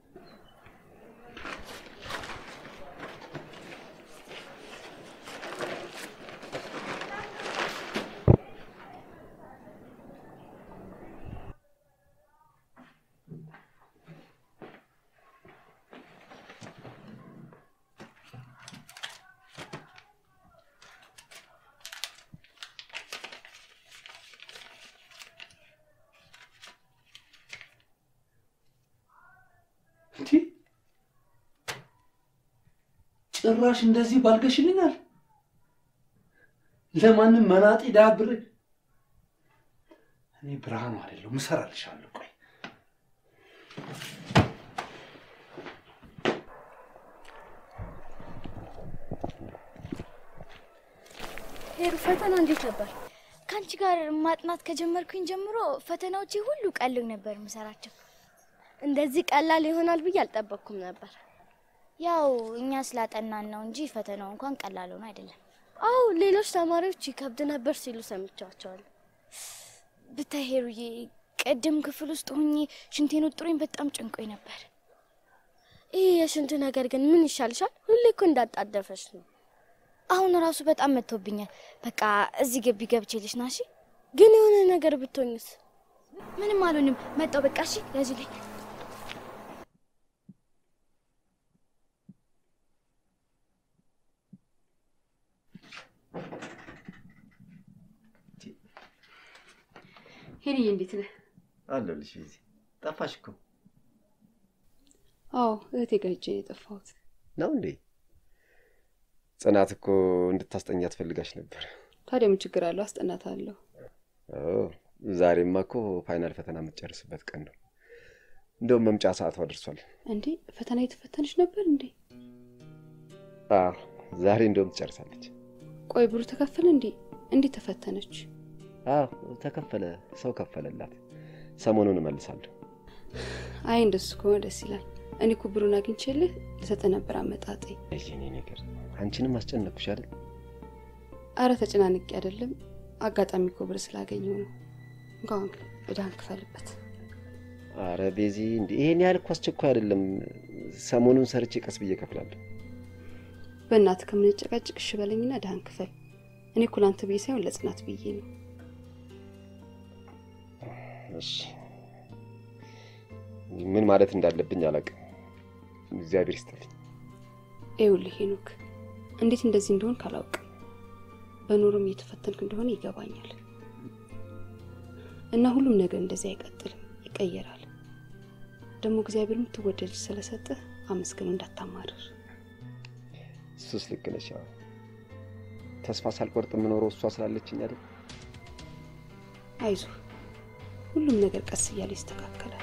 እንዲ ጭራሽ እንደዚህ ባልገሽልኛል። ለማንም መናጤ ዳብር እኔ ብርሃኑ አይደለሁም፣ እሰራልሻለሁ። ቆይ ሄሩ ፈተና እንዴት ነበር? ከአንቺ ጋር ማጥናት ከጀመርኩኝ ጀምሮ ፈተናዎቼ ሁሉ ቀሎኝ ነበር የምሰራቸው። እንደዚህ ቀላል ይሆናል ብዬ አልጠበቅኩም ነበር። ያው እኛ ስላጠናን ነው እንጂ ፈተናው እንኳን ቀላል ሆኖ አይደለም። አዎ ሌሎች ተማሪዎች ይከብድ ነበር ሲሉ ሰምቻቸዋለሁ። ብታይ ሄሩዬ፣ ቅድም ክፍል ውስጥ ሆኜ ሽንቴን ወጥሮኝ በጣም ጨንቆኝ ነበር። ይህ የሽንት ነገር ግን ምን ይሻልሻል? ሁሌ እኮ እንዳጣደፈች ነው። አሁን ራሱ በጣም መጥቶብኛል። በቃ እዚህ ግቢ ገብቼልሽ ና። እሺ፣ ግን የሆነ ነገር ብትሆኝስ? ምንም አልሆንም። መጣው በቃ። እሺ፣ ያዙልኝ። ሄንዬ እንዴት ነህ? አለሁልሽ። ቤዚ ጠፋሽ እኮ አዎ እህቴ ጋር ሄጄ ነው የጠፋሁት። ነው እንዴ? ጽናት እኮ እንድታስጠኛ ትፈልጋሽ ነበር። ታዲያ ምን ችግር አለው? አስጠናታለሁ። ኦ፣ ዛሬማ እኮ ፋይናል ፈተና የምትጨርስበት ቀን ነው። እንደውም መምጫ ሰዓቷ ደርሷል። እንዴ ፈተና የተፈተነች ነበር እንዴ? አዎ፣ ዛሬ እንደውም ትጨርሳለች። ቆይ ብሩ ተከፈለ እንዴ? እንዴት ተፈተነች? አዎ፣ ተከፈለ። ሰው ከፈለላት። ሰሞኑን እመልሳለሁ። አይ እንደሱ ከሆነ ደስ ይላል። እኔ እኮ ብሩን አግኝቼልህ ልሰጥህ ነበር አመጣጤ። የኔ ነገር አንቺንም አስጨነቅኩሽ አይደል? አረ ተጨናንቄ አይደለም፣ አጋጣሚ እኮ ብር ስላገኘው ነው። እንኳን እዳን ክፈልበት። አረ ቤዚ፣ እንዲ ይሄን ያህል እኮ አስቸኳይ አይደለም። ሰሞኑን ሰርቼ ቀስ ብዬ እከፍላለሁ። በእናትህ ከምንጨቃጭቅ እሺ በለኝና እዳን ክፈል። እኔ እኮ ላንተ ብዬ ሳይሆን ለጽናት ብዬ ነው። እሺ፣ ምን ማለት እንዳለብኝ አላውቅም። እግዚአብሔር ይስጥልኝ። ይኸውልህ ሄኖክ፣ እንዴት እንደዚህ እንደሆን ካላውቅም በኑሮም እየተፈተንክ እንደሆነ ይገባኛል። እና ሁሉም ነገር እንደዚህ አይቀጥልም፣ ይቀየራል። ደግሞ እግዚአብሔር የምትወደድ ስለሰጠህ አመስግነው እንዳታማርር። እሱስ ልክ ነሽ። አዎ፣ ተስፋ ሳልቆርጥ የምኖረው እሷ ስላለችኝ አይደል? አይዞህ፣ ሁሉም ነገር ቀስ እያለ ይስተካከላል።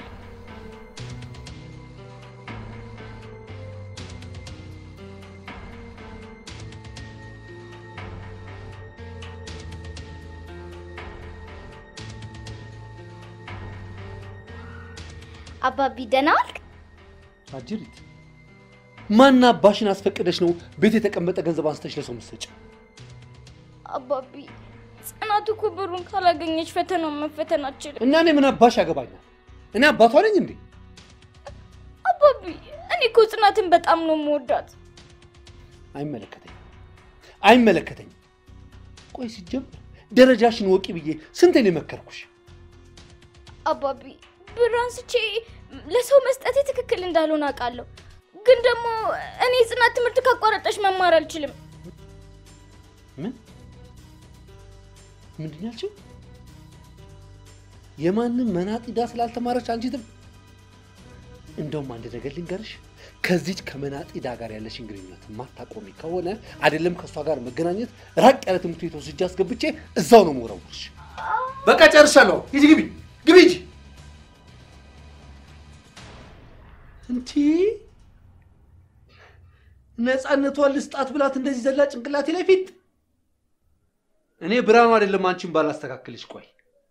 አባቢ ደህና ዋልክ? አጅሪት ማና አባሽን አስፈቅደሽ ነው ቤት የተቀመጠ ገንዘብ አንስተሽ ለሰው የምትሰጪው? አባቢ ጽናት እኮ ብሩን ካላገኘች ፈተናውን መፈተን አትችልም። እና እኔ ምን አባሽ ያገባኛል? እኔ አባቷ ነኝ እንዴ? አባቢ እኔ እኮ ጽናትን በጣም ነው የምወዳት። አይመለከተኝም፣ አይመለከተኝም። ቆይ ሲጀምር ደረጃሽን ወቂ ብዬ ስንቴ ነው የመከርኩሽ? አባቢ ብር አንስቼ ለሰው መስጠቴ ትክክል እንዳልሆነ አውቃለሁ። ግን ደግሞ እኔ ጽናት ትምህርት ካቋረጠች መማር አልችልም። ምን ምንድን ነው ያልሽው? የማንም መናጢዳ ስላልተማረች አንቺ ትም እንደውም አንድ ነገር ልንገርሽ፣ ከዚች ከመናጢዳ ጋር ያለሽን ግንኙነት የማታቆሚ ከሆነ አይደለም ከእሷ ጋር መገናኘት ራቅ ያለ ትምህርት ቤት ወስጄ አስገብቼ እዛው ነው የምወረውርሽ። በቃ ጨርሻለሁ። ሂጂ፣ ግቢ፣ ግቢ፣ ሂጂ። እንቲ ነፃነቷን ልስጣት ብላት እንደዚህ ዘላ ጭንቅላቴ ላይ ፊት እኔ ብርሃኑ አይደለም አንቺን ባላስተካክልሽ። ቆይ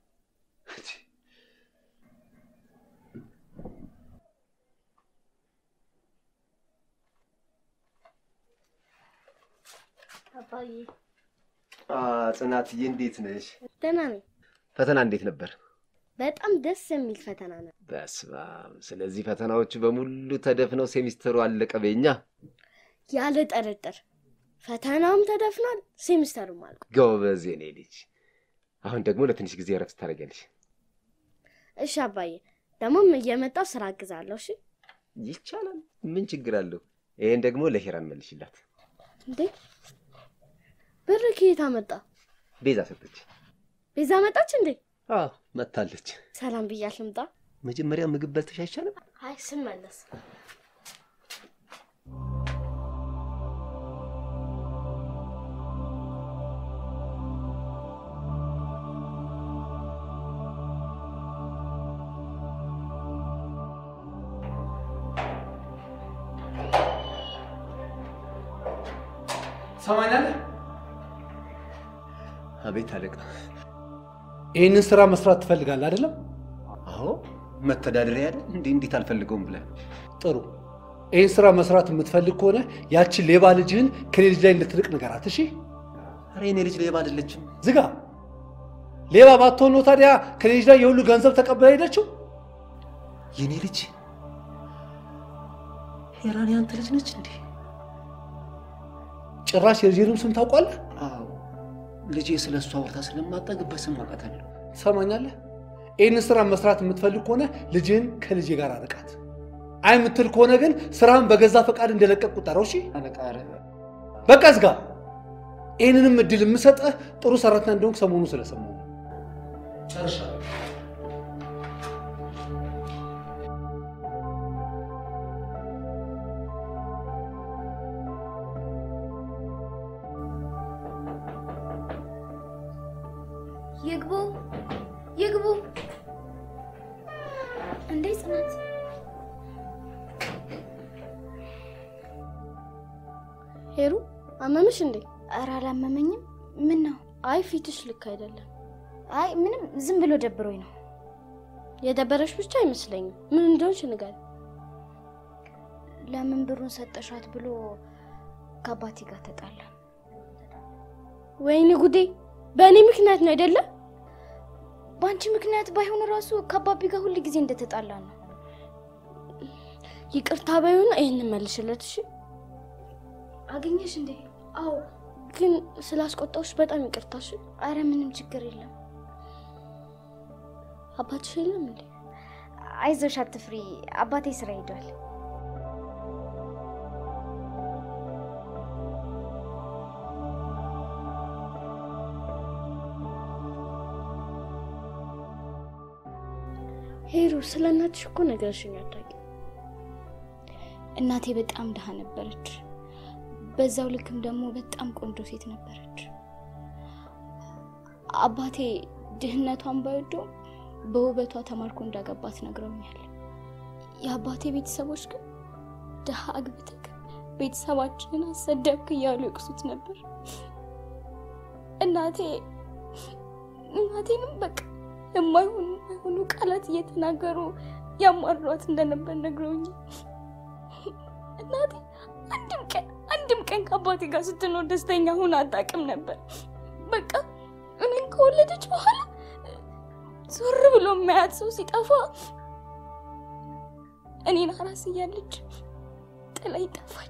አባዬ አ ጽናትዬ እንዴት ነሽ? ደህና ነኝ። ፈተና እንዴት ነበር? በጣም ደስ የሚል ፈተና ነው። በስመ አብ። ስለዚህ ፈተናዎቹ በሙሉ ተደፍነው ሴሚስተሩ አለቀ በኛ። ያለ ጥርጥር ፈተናውም ተደፍኗል፣ ሴሚስተሩም አልቋል። ጎበዝ የኔ ልጅ። አሁን ደግሞ ለትንሽ ጊዜ እረፍት ታደርጊያለሽ። እሺ አባዬ፣ ደግሞም እየመጣው ስራ አግዛለሁ። እሺ ይቻላል። ምን ችግር አለው? ይሄን ደግሞ ለሂራን መልሽላት። እንዴ ብር ከየት አመጣ? ቤዛ ሰጠች። ቤዛ መጣች እንዴ? አዎ መታለች። ሰላም ብያሽ ልምጣ? መጀመሪያ ምግብ በልተሽ አይቻልም? አይ ስመለስ ትሰማኛለህ? አቤት አለቃ። ይህንን ስራ መስራት ትፈልጋለህ አይደለም? አዎ መተዳደሪያ አይደል እንዴ? እንዴት አልፈልገውም ብለህ ጥሩ። ይህን ስራ መስራት የምትፈልግ ከሆነ ያችን ሌባ ልጅህን ከኔ ልጅ ላይ እንድትርቅ ንገራት። እሺ፣ ኧረ የኔ ልጅ ሌባ አይደለችም። ዝጋ። ሌባ ባትሆን ነው ታዲያ ከኔ ልጅ ላይ የሁሉ ገንዘብ ተቀብላ ሄደችው? የኔ ልጅ ሄራን ያንተ ልጅ ነች እንዴ? ጭራሽ የልጅንም ስም ታውቋለህ? አዎ ልጄ ስለ እሷ ወርታ ስለማጠግብ በስም አውቃታለሁ። ትሰማኛለህ? ይህን ስራ መስራት የምትፈልግ ከሆነ ልጅህን ከልጄ ጋር አርቃት። አይ የምትል ከሆነ ግን ስራህን በገዛ ፈቃድ እንደለቀቅ ቁጠረው። እሺ፣ አለቃ ኧረ በቃ ዝጋ። ይህንንም እድል የምሰጠህ ጥሩ ሰራተኛ እንደሆንክ ሰሞኑ ስለሰማሁ ነው። ጨርሻለሁ። ይግቡ ይግቡ። እንዴ ጽናት፣ ሄሩ አመመሽ እንዴ? ኧረ አላመመኝም። ምን ነው? አይ ፊትሽ ልክ አይደለም። አይ ምንም፣ ዝም ብሎ ደብሮኝ ነው። የደበረሽ ብቻ አይመስለኝም። ምን እንደሆንሽ ንገሪኝ። ለምን ብሩን ሰጠሻት ብሎ ከአባቴ ጋር ተጣላ። ወይኔ ጉዴ! በእኔ ምክንያት ነው አይደለ? በአንቺ ምክንያት ባይሆን ራሱ ከአባቢ ጋር ሁል ጊዜ እንደተጣላ ነው። ይቅርታ በይውና ይህንን መልሽለት እሺ። አገኘሽ እንዴ? አዎ። ግን ስላስቆጣሁሽ በጣም ይቅርታ እሺ። አረ ምንም ችግር የለም። አባትሽ የለም እንዴ? አይዞሽ፣ አትፍሪ። አባቴ ስራ ሄዷል። ሄሩ ስለ እናትሽ እኮ ነገርሽኝ አታውቂም። እናቴ በጣም ድሃ ነበረች። በዛው ልክም ደግሞ በጣም ቆንጆ ሴት ነበረች። አባቴ ድህነቷን ባይወደውም በውበቷ ተማርኮ እንዳገባት ነግረውኛል። የአባቴ ቤተሰቦች ግን ድሃ አግብተህ ቤተሰባችንን አሰደብክ እያሉ ይቅሱት ነበር። እናቴ እናቴንም በቃ የማይሆኑ የማይሆኑ ቃላት እየተናገሩ ያሟሯት እንደነበር ነግረውኝ እናቴ አንድም ቀን አንድም ቀን ከአባቴ ጋር ስትኖር ደስተኛ ሆና አታውቅም ነበር። በቃ እኔን ከወለደች በኋላ ዞር ብሎ የሚያያት ሰው ሲጠፋ እኔን አራስ እያለች ጥላኝ ጠፋች።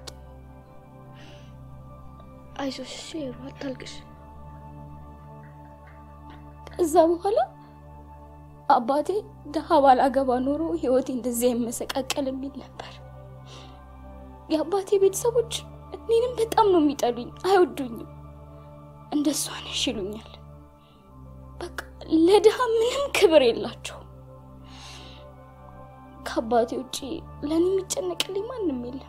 አይዞሽ እሺ ሄሉ አታልቅሽ። ከዛ በኋላ አባቴ ድሀ ባላገባ ኖሮ ህይወቴ እንደዚያ የመሰቃቀል የሚል ነበር። የአባቴ ቤተሰቦች እኔንም በጣም ነው የሚጠሉኝ፣ አይወዱኝም። እንደሷ ነሽ ይሉኛል። በቃ ለድሀ ምንም ክብር የላቸው። ከአባቴ ውጪ ለእኔ የሚጨነቅልኝ ማንም የለም።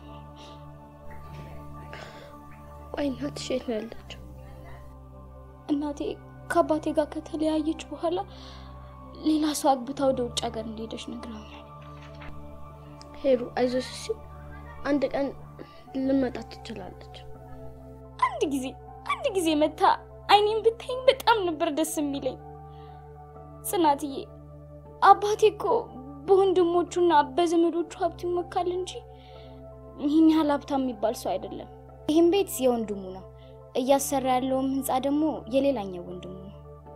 ቆይ እናትሽ የት ነው ያለችው? እናቴ ከአባቴ ጋር ከተለያየች በኋላ ሌላ ሰው አግብታ ወደ ውጭ ሀገር እንደሄደች ነግረውኛል። ሄሉ አይዞሽ እሺ። አንድ ቀን ልመጣ ትችላለች። አንድ ጊዜ አንድ ጊዜ መታ አይኔን ብታይኝ በጣም ነበር ደስ የሚለኝ። ጽናትዬ አባቴ እኮ በወንድሞቹና በዘመዶቹ ሀብት ይመካል እንጂ ይህን ያህል ሀብታም የሚባል ሰው አይደለም። ይህም ቤት የወንድሙ ነው። እያሰራ ያለውም ህንፃ ደግሞ የሌላኛው ወንድሙ ነው።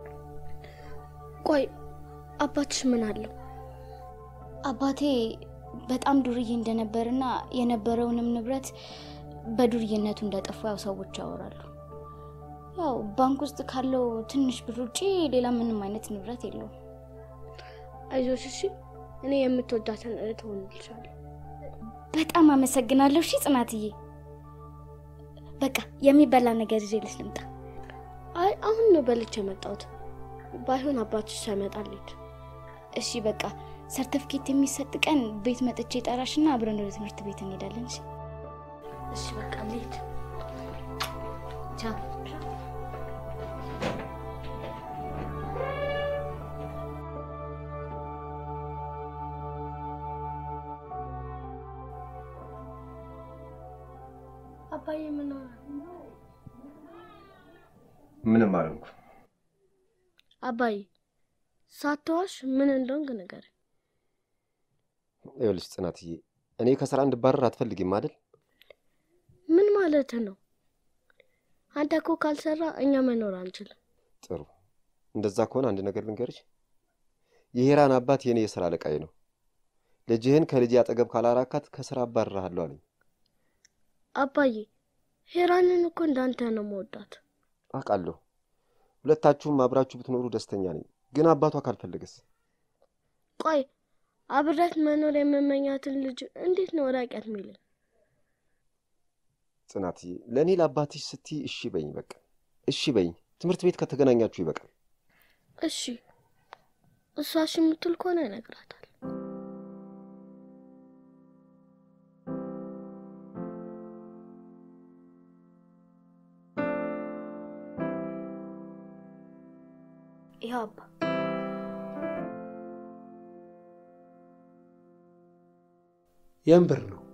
ቆይ አባትሽ ምን አለው? አባቴ በጣም ዱርዬ እንደነበርና የነበረውንም ንብረት በዱርዬነቱ እንደጠፋ ያው ሰዎች ያወራሉ። ያው ባንክ ውስጥ ካለው ትንሽ ብር ውጪ ሌላ ምንም አይነት ንብረት የለውም። አይዞሽ እሺ። እኔ የምትወዳትን እህት ሆንልሻለሁ። በጣም አመሰግናለሁ። እሺ ጽናትዬ፣ በቃ የሚበላ ነገር ይዤልሽ ልምጣ። አይ አሁን ነው በልቼ የመጣሁት። ባይሆን አባትሽ ሳይመጣ ልሂድ። እሺ በቃ ሰርተፍኬት የሚሰጥ ቀን ቤት መጥቼ ጠራሽና አብረን ወደ ትምህርት ቤት እንሄዳለን። እሺ እሺ በቃ ልሂድ። ቻው። አባዬ ምን ሆነ? ምንም አልኩ። አባዬ ሳትዋሽ ምን እንደሆንክ ንገረኝ። ይኸውልሽ ጽናትዬ፣ እኔ ከስራ እንድባረር አትፈልጊም አይደል? ምን ማለት ነው? አንተ እኮ ካልሰራ እኛ መኖር አንችልም። ጥሩ። እንደዛ ከሆነ አንድ ነገር ልንገርሽ። የሄራን አባት የእኔ የስራ አለቃዬ ነው። ልጅህን ከልጄ አጠገብ ካላራካት ከስራ አባርርሃለሁ አለኝ። አባዬ ሄራንን እኮ እንዳንተ ነው መወዳት። አውቃለሁ። ሁለታችሁም አብራችሁ ብትኖሩ ደስተኛ ነኝ። ግን አባቷ ካልፈለገስ? ቆይ አብረት መኖር የምመኛትን ልጅ እንዴት ነው ራቂያት ሚልን? ጽናትዬ፣ ለእኔ ለአባትሽ ስትይ እሺ በይኝ። በቃ እሺ በይኝ። ትምህርት ቤት ከተገናኛችሁ ይበቃል። እሺ እሷ እሺ የምትል ከሆነ ይነግራታል። ይኸው አባ የምን ብር ነው?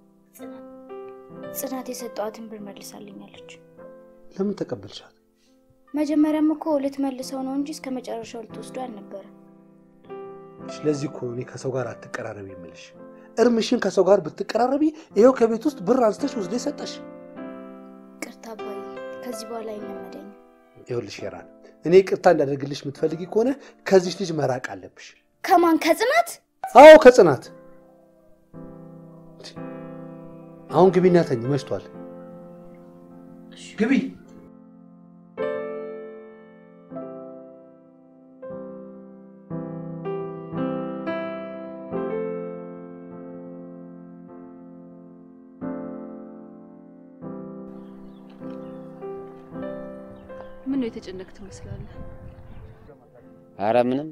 ጽናት የሰጠዋትን ብር መልሳልኛለች። ለምን ተቀበልሻት? መጀመሪያም እኮ ልትመልሰው ነው እንጂ እስከ መጨረሻው ልትወስዶ አልነበረም። ስለዚህ እኮ እኔ ከሰው ጋር አትቀራረቢ የምልሽ። እርምሽን ከሰው ጋር ብትቀራረቢ ይኸው ከቤት ውስጥ ብር አንስተሽ ወስደ ሰጠሽ። ቅርታ አባዬ፣ ከዚህ በኋላ አይለመደኝም። ይኸውልሽ ሄራን፣ እኔ ቅርታ እንዳደርግልሽ የምትፈልጊ ከሆነ ከዚች ልጅ መራቅ አለብሽ። ከማን ከጽናት? አዎ ከጽናት። አሁን ግቢና ተኝ፣ መሽቷል። ግቢ። ምን ነው የተጨነቅ ትመስላለህ? አረ ምንም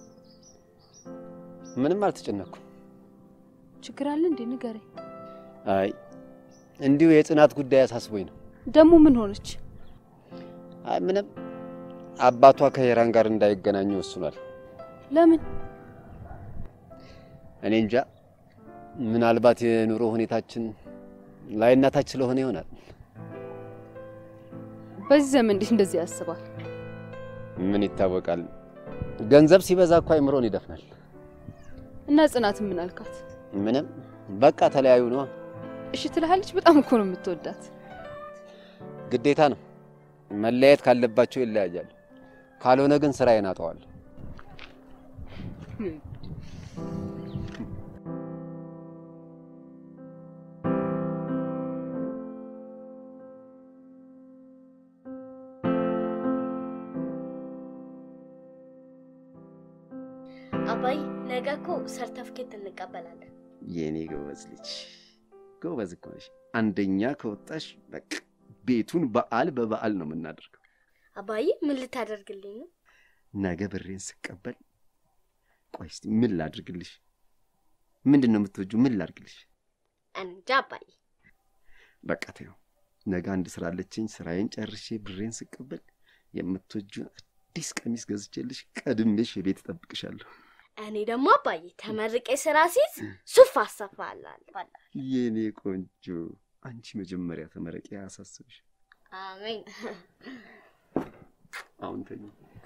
ምንም አልተጨነኩም። ችግር አለ እንዴ? ንገረኝ። አይ እንዲሁ የጽናት ጉዳይ አሳስቦኝ ነው። ደግሞ ምን ሆነች? አይ ምንም፣ አባቷ ከሄራን ጋር እንዳይገናኙ ወስኗል። ለምን? እኔ እንጃ፣ ምናልባት የኑሮ ሁኔታችን ላይና ታች ስለሆነ ይሆናል። በዚህ ዘመን እንዴት እንደዚህ ያስባል? ምን ይታወቃል፣ ገንዘብ ሲበዛ እኮ አይምሮን ይደፍናል። እና ጽናት ምን አልካት? ምንም በቃ ተለያዩ ነዋ። እሺ ትልሃለች። በጣም እኮ ነው የምትወዳት። ግዴታ ነው። መለያየት ካለባቸው ይለያያሉ። ካልሆነ ግን ስራዬን አጠዋለሁ። አባይ ነገ እኮ ሰርተፍኬት እንቀበላለን። የኔ ጎበዝ ልጅ ጎበዝ እኮ ነሽ። አንደኛ ከወጣሽ በቃ ቤቱን በዓል በበዓል ነው የምናደርገው። አባይ ምን ልታደርግልኝ ነው? ነገ ብሬን ስቀበል፣ ቆይ እስቲ ምን ላድርግልሽ? ምንድን ነው የምትወጂው? ምን ላድርግልሽ? እንጃ አባይ። በቃ ተይው። ነገ አንድ ስራ አለችኝ። ስራዬን ጨርሼ ብሬን ስቀበል የምትወጂውን አዲስ ቀሚስ ገዝቼልሽ ቀድሜሽ ቤት እጠብቅሻለሁ። እኔ ደግሞ አባዬ ተመርቄ ስራ ሲይዝ ሱፍ አሰፋላለሁ። የኔ ቆንጆ፣ አንቺ መጀመሪያ ተመረቂ፣ አያሳስብሽ። አሜን። አሁን ተኝ።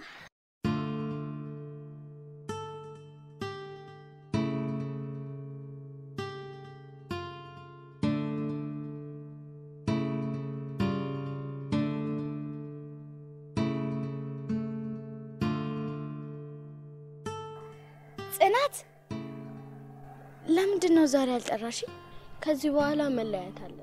ጽናት ለምንድን ነው ዛሬ አልጠራሽ ከዚህ በኋላ መለያየት አለብን።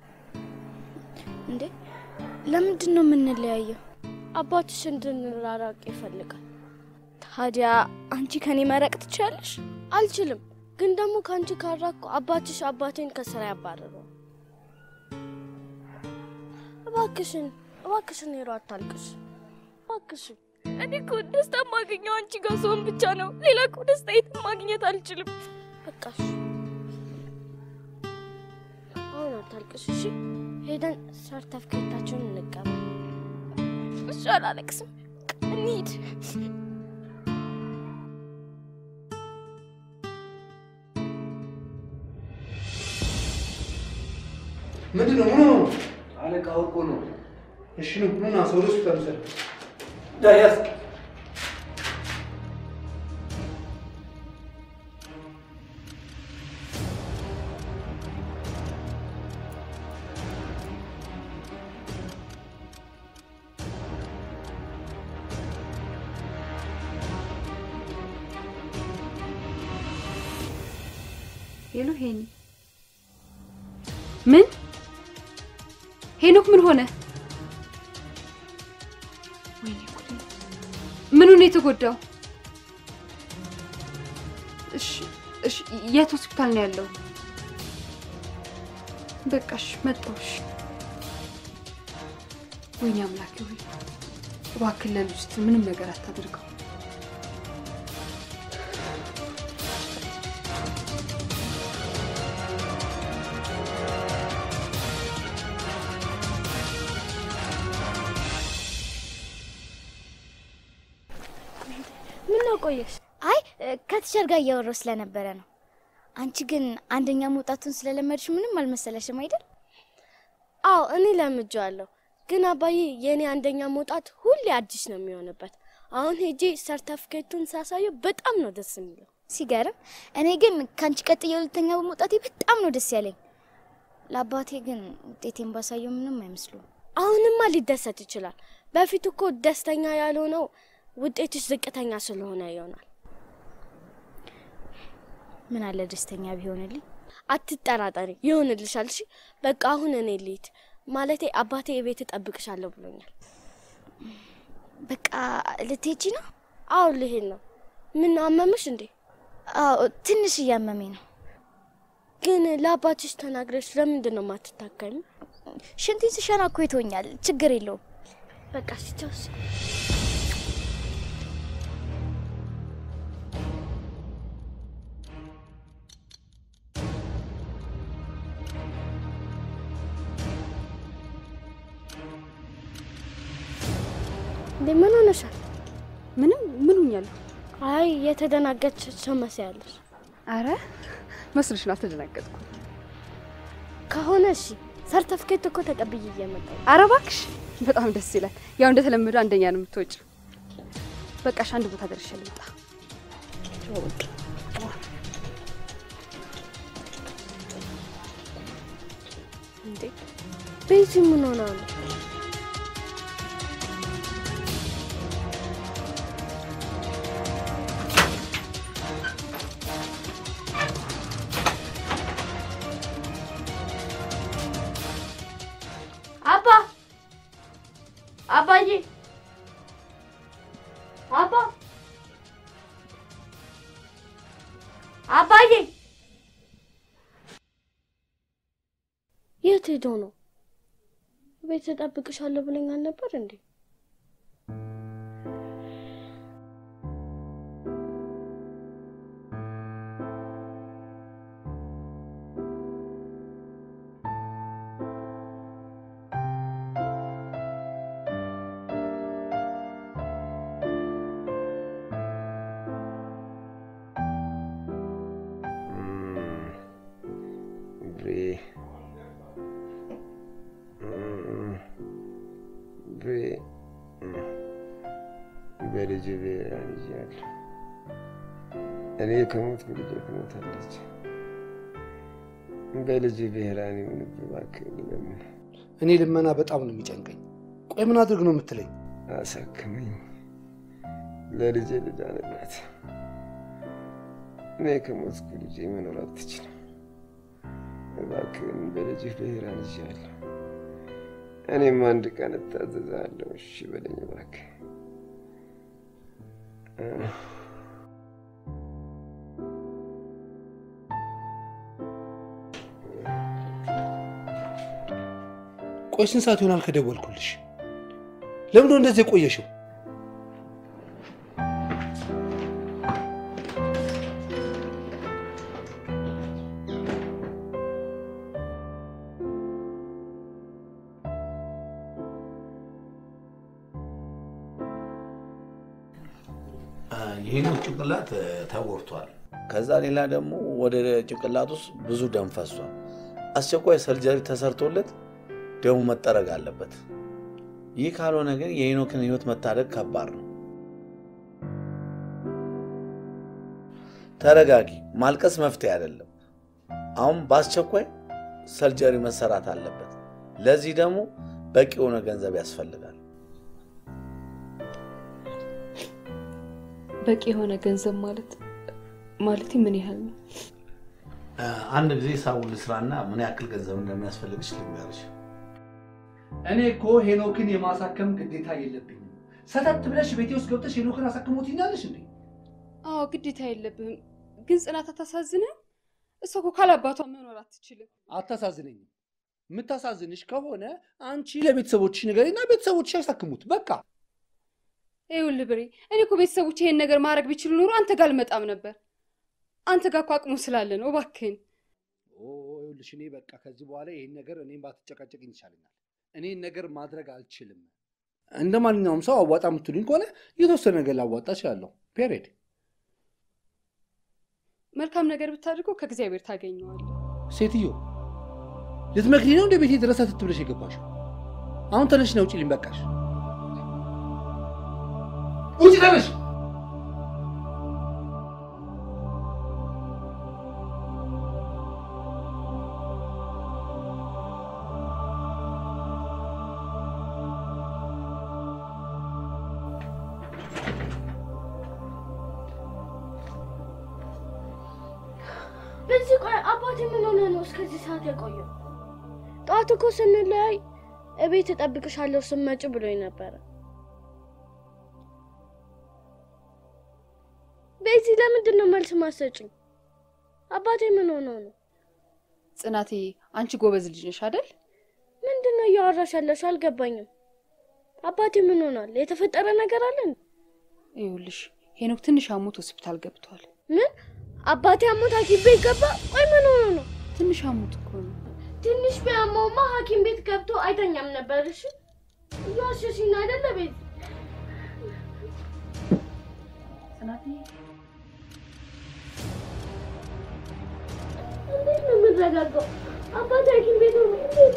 እንዴ? ለምንድን ነው የምንለያየው? አባትሽ እንድንራራቅ ይፈልጋል። ታዲያ አንቺ ከኔ መረቅ ትችላለሽ? አልችልም፣ ግን ደግሞ ከአንቺ ካራቅኩ አባትሽ አባቴን ከስራ ያባረረው። እባክሽን እባክሽን ሄሮ አታልቅሽ፣ እባክሽን እኔ እኮ ደስታ የማገኘው አንቺ ጋር ስሆን ብቻ ነው። ሌላ እኮ ደስታ የትም ማግኘት አልችልም። በቃሽ። አሁን አታልቅሽ እሺ። ሄደን ሰርተፍኬታችንን እንቀበል። እሺ፣ አላለቅስም። እንሂድ። ምንድን ነው? ምን ነው? አለቃ ወርቆ ነው። እሺ ነው። ኑና ሰው ወደ ሆስፒታል ውሰድ። ዳያስ ሄሎ ሄኒ፣ ምን ሄኖክ ምን ሆነ? ወይኔ ጉዴ! ምኑ ነው የተጎዳው? እሺ እሺ፣ የት ሆስፒታል ነው ያለው? በቃሽ፣ መጣሁሽ። ወይኔ አምላኬ ሆይ እባክህ ለልጅ ስትል ምንም ነገር አታደርገው። ምን ነው ቆየሽ? አይ ከቲቸር ጋር እያወራሁ ስለነበረ ነው። አንቺ ግን አንደኛ መውጣቱን ስለለመድሽ ምንም አልመሰለሽም አይደል? አዎ እኔ ለምጄዋለሁ፣ ግን አባዬ የእኔ አንደኛ መውጣት ሁሌ አዲስ ነው የሚሆንበት። አሁን ሄጄ ሰርተፍኬቱን ሳሳየው በጣም ነው ደስ የሚለው። ሲገርም። እኔ ግን ከአንቺ ቀጥዬ ሁለተኛ በመውጣቴ በጣም ነው ደስ ያለኝ። ለአባቴ ግን ውጤቴን ባሳየው ምንም አይመስሉም። አሁንማ ሊደሰት ይችላል። በፊት እኮ ደስተኛ ያልሆነው ውጤትሽ ዝቅተኛ ስለሆነ ይሆናል። ምን አለ ደስተኛ ቢሆንልኝ። አትጠራጠሪ፣ ይሆንልሻል። እሺ በቃ አሁን እኔ ልሂድ። ማለቴ አባቴ የቤት እጠብቅሻለሁ ብሎኛል። በቃ ልትሄጂ ነው? አዎ ልሄድ ነው። ምን አመመሽ እንዴ? አዎ ትንሽ እያመመኝ ነው። ግን ለአባትሽ ተናግረሽ ለምንድን ነው ማትታከሚ? ሽንቴን ስሸና እኮ ይቶኛል። ችግር የለውም። በቃ ሲቻውስ እንዴ ምን ሆነሻል? ምንም ምን ሆኛለሁ? አይ የተደናገች ሰው መስያለሽ። አረ መስሎሽ ነው? አልተደናገጥኩም። ከሆነ እሺ ሰርተፍኬት እኮ ተቀብዬ እየመጣሁ ነው። አረ እባክሽ በጣም ደስ ይላል። ያው እንደተለመደው አንደኛ ነው የምትወጪው። በቃሽ አንድ ቦታ ደርሼ ልምጣ። እንዴ ቤዚ ምን ሆና ነው? አባ አባዬ አባ አባዬ የት ሄዶ ነው? ቤት እጠብቅሻለሁ ብለኝ አልነበር እንዴ? ብሬ ብሬ በልጅ ብሔራን ይዣለሁ። እኔ ከሞትኩ ልጄ ትሞታለች። በልጅ ብሔራን ይሁንብህ እባክህ ልለምን። እኔ ልመና በጣም ነው የሚጨንቀኝ። ቆይ ምን አድርግ ነው የምትለኝ? አሳክመኝ፣ ለልጄ ልዳንላት። እኔ ከሞትኩ ልጄ መኖር አትችልም። እባክህን በልጅህ ብሔራን ይዣለሁ። እኔም አንድ ቀን እታዘዛለሁ። እሺ በለኝ እባክህ። ቆይ ስንት ሰዓት ይሆናል ከደወልኩልሽ? ለምንድን ነው እንደዚህ የቆየሽው? ይህን ጭንቅላት ተጎድቷል። ከዛ ሌላ ደግሞ ወደ ጭንቅላት ውስጥ ብዙ ደም ፈሷል። አስቸኳይ ሰርጀሪ ተሰርቶለት ደሙ መጠረግ አለበት። ይህ ካልሆነ ግን የሄኖክን ህይወት መታደግ ከባድ ነው። ተረጋጊ። ማልቀስ መፍትሄ አይደለም። አሁን በአስቸኳይ ሰርጀሪ መሰራት አለበት። ለዚህ ደግሞ በቂ የሆነ ገንዘብ ያስፈልጋል። በቂ የሆነ ገንዘብ ማለት ማለት ምን ያህል ነው? አንድ ጊዜ ሳውል ስራና ምን ያክል ገንዘብ እንደሚያስፈልግሽ ልንገርሽ። እኔ እኮ ሄኖክን የማሳከም ግዴታ የለብኝም። ሰተት ብለሽ ቤቴ ውስጥ ገብተሽ ሄኖክን አሳክሞት ይኛለሽ እንዴ? አዎ ግዴታ የለብህም። ግን ጽናት አታሳዝንም? እሷ እኮ ካላባቷ መኖር አትችልም። አታሳዝነኝም። የምታሳዝንሽ ከሆነ አንቺ ለቤተሰቦችሽ ንገሪና ቤተሰቦችሽ ያሳክሙት። በቃ ይኸውልህ ብሬ፣ እኔ እኮ ቤተሰቦች ይሄን ነገር ማድረግ ቢችሉ ኖሮ አንተ ጋር አልመጣም ነበር። አንተ ጋር እኮ አቅሙ ስላለ ነው። እባክህን ይኸውልሽ፣ እኔ በቃ ከዚህ በኋላ ይሄን ነገር እኔም ባትጨቃጨቅኝ ይቻለኛል። እኔን ነገር ማድረግ አልችልም። እንደ ማንኛውም ሰው አዋጣ የምትሉኝ ከሆነ የተወሰነ ነገር ላዋጣ እችላለሁ። ፔሬድ መልካም ነገር ብታደርገው ከእግዚአብሔር ታገኘዋለህ። ሴትዮ ልትመክሪ ነው እንደ ቤቴ ድረስ አትት ብለሽ የገባሽው? አሁን ተነሽ ነው ውጪልኝ። በቃሽ፣ ውጪ ተነሽ። በዚህ ቆይ አባቴ ምን ሆነ ነው እስከዚህ ሰዓት የቆየው? ጠዋት እኮ ስንለያይ እቤት እጠብቅሻለሁ ስመጭ ብሎኝ ነበረ። በዚህ ለምንድን ነው መልስ ማሰጭኝ? አባቴ ምን ሆኖ ነው? ጽናቴ፣ አንቺ ጎበዝ ልጅ ነሽ አይደል? ምንድን ነው እያወራሽ ያለሽው? አልገባኝም። አባቴ ምን ሆኗል? የተፈጠረ ነገር አለ እንዴ? ይኸውልሽ ሄኖክ ትንሽ አሞት ሆስፒታል ገብቷል። ምን አባቴ አሞት ሐኪም ቤት ገባ? ቆይ ምን ሆኖ ነው? ትንሽ አሞት እኮ ነው። ትንሽ ቢያመውማ ሐኪም ቤት ገብቶ አይተኛም ነበር። እሺ እያሸሽኝ አይደለ ቤት እንዴት ነው የምረጋጋው? አባቴ ሐኪም ቤት ሆኖ እንዴት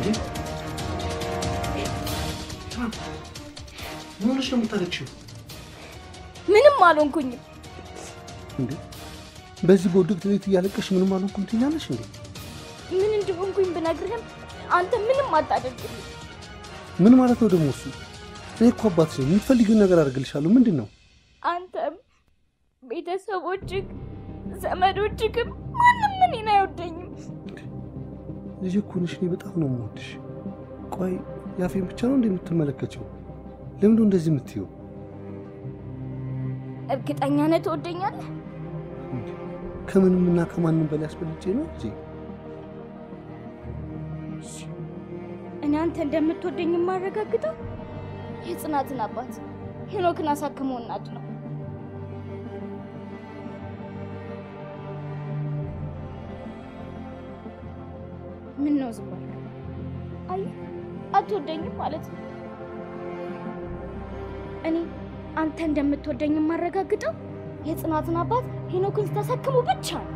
እንዴ ምን ሆነሽ ነው የምታለቅሽው? ምንም አልሆንኩኝም። እንዴ በዚህ በውድቅት ቤት እያለቀሽ ምንም አልሆንኩም ትይኛለሽ እንዴ? ምን እንደሆንኩኝ ብነግርህም አንተ ምንም አታደርግልኝ። ምን ማለት ነው ደግሞ እሱ? እኔ እኮ አባትሽ ነኝ። የምትፈልጊውን ነገር አደርግልሻለሁ። ምንድን ነው? አንተም ቤተሰቦችህ፣ ዘመዶችህም ማንም እኔን አይወደኝም። ልጅ እኮ ነሽ። እኔ በጣም ነው የምወድሽ። ቆይ ያፌን ብቻ ነው እንደ የምትመለከችው? ለምንድን ነው እንደዚህ የምትይው? እርግጠኛ ነህ ትወደኛለህ? ከምንም እና ከማንም በላይ አስበልጬ ነው ልጄ። እኔ አንተ እንደምትወደኝ የማረጋግጠው የጽናትን አባት ሄኖክን አሳክመው እናድ ነው። ምን ነው ዝም አልክ? አይ አትወደኝም ማለት ነው። እኔ አንተ እንደምትወደኝ የማረጋግጠው የጽናትን አባት ሄኖክን ስታሳክሙ ብቻ ነው።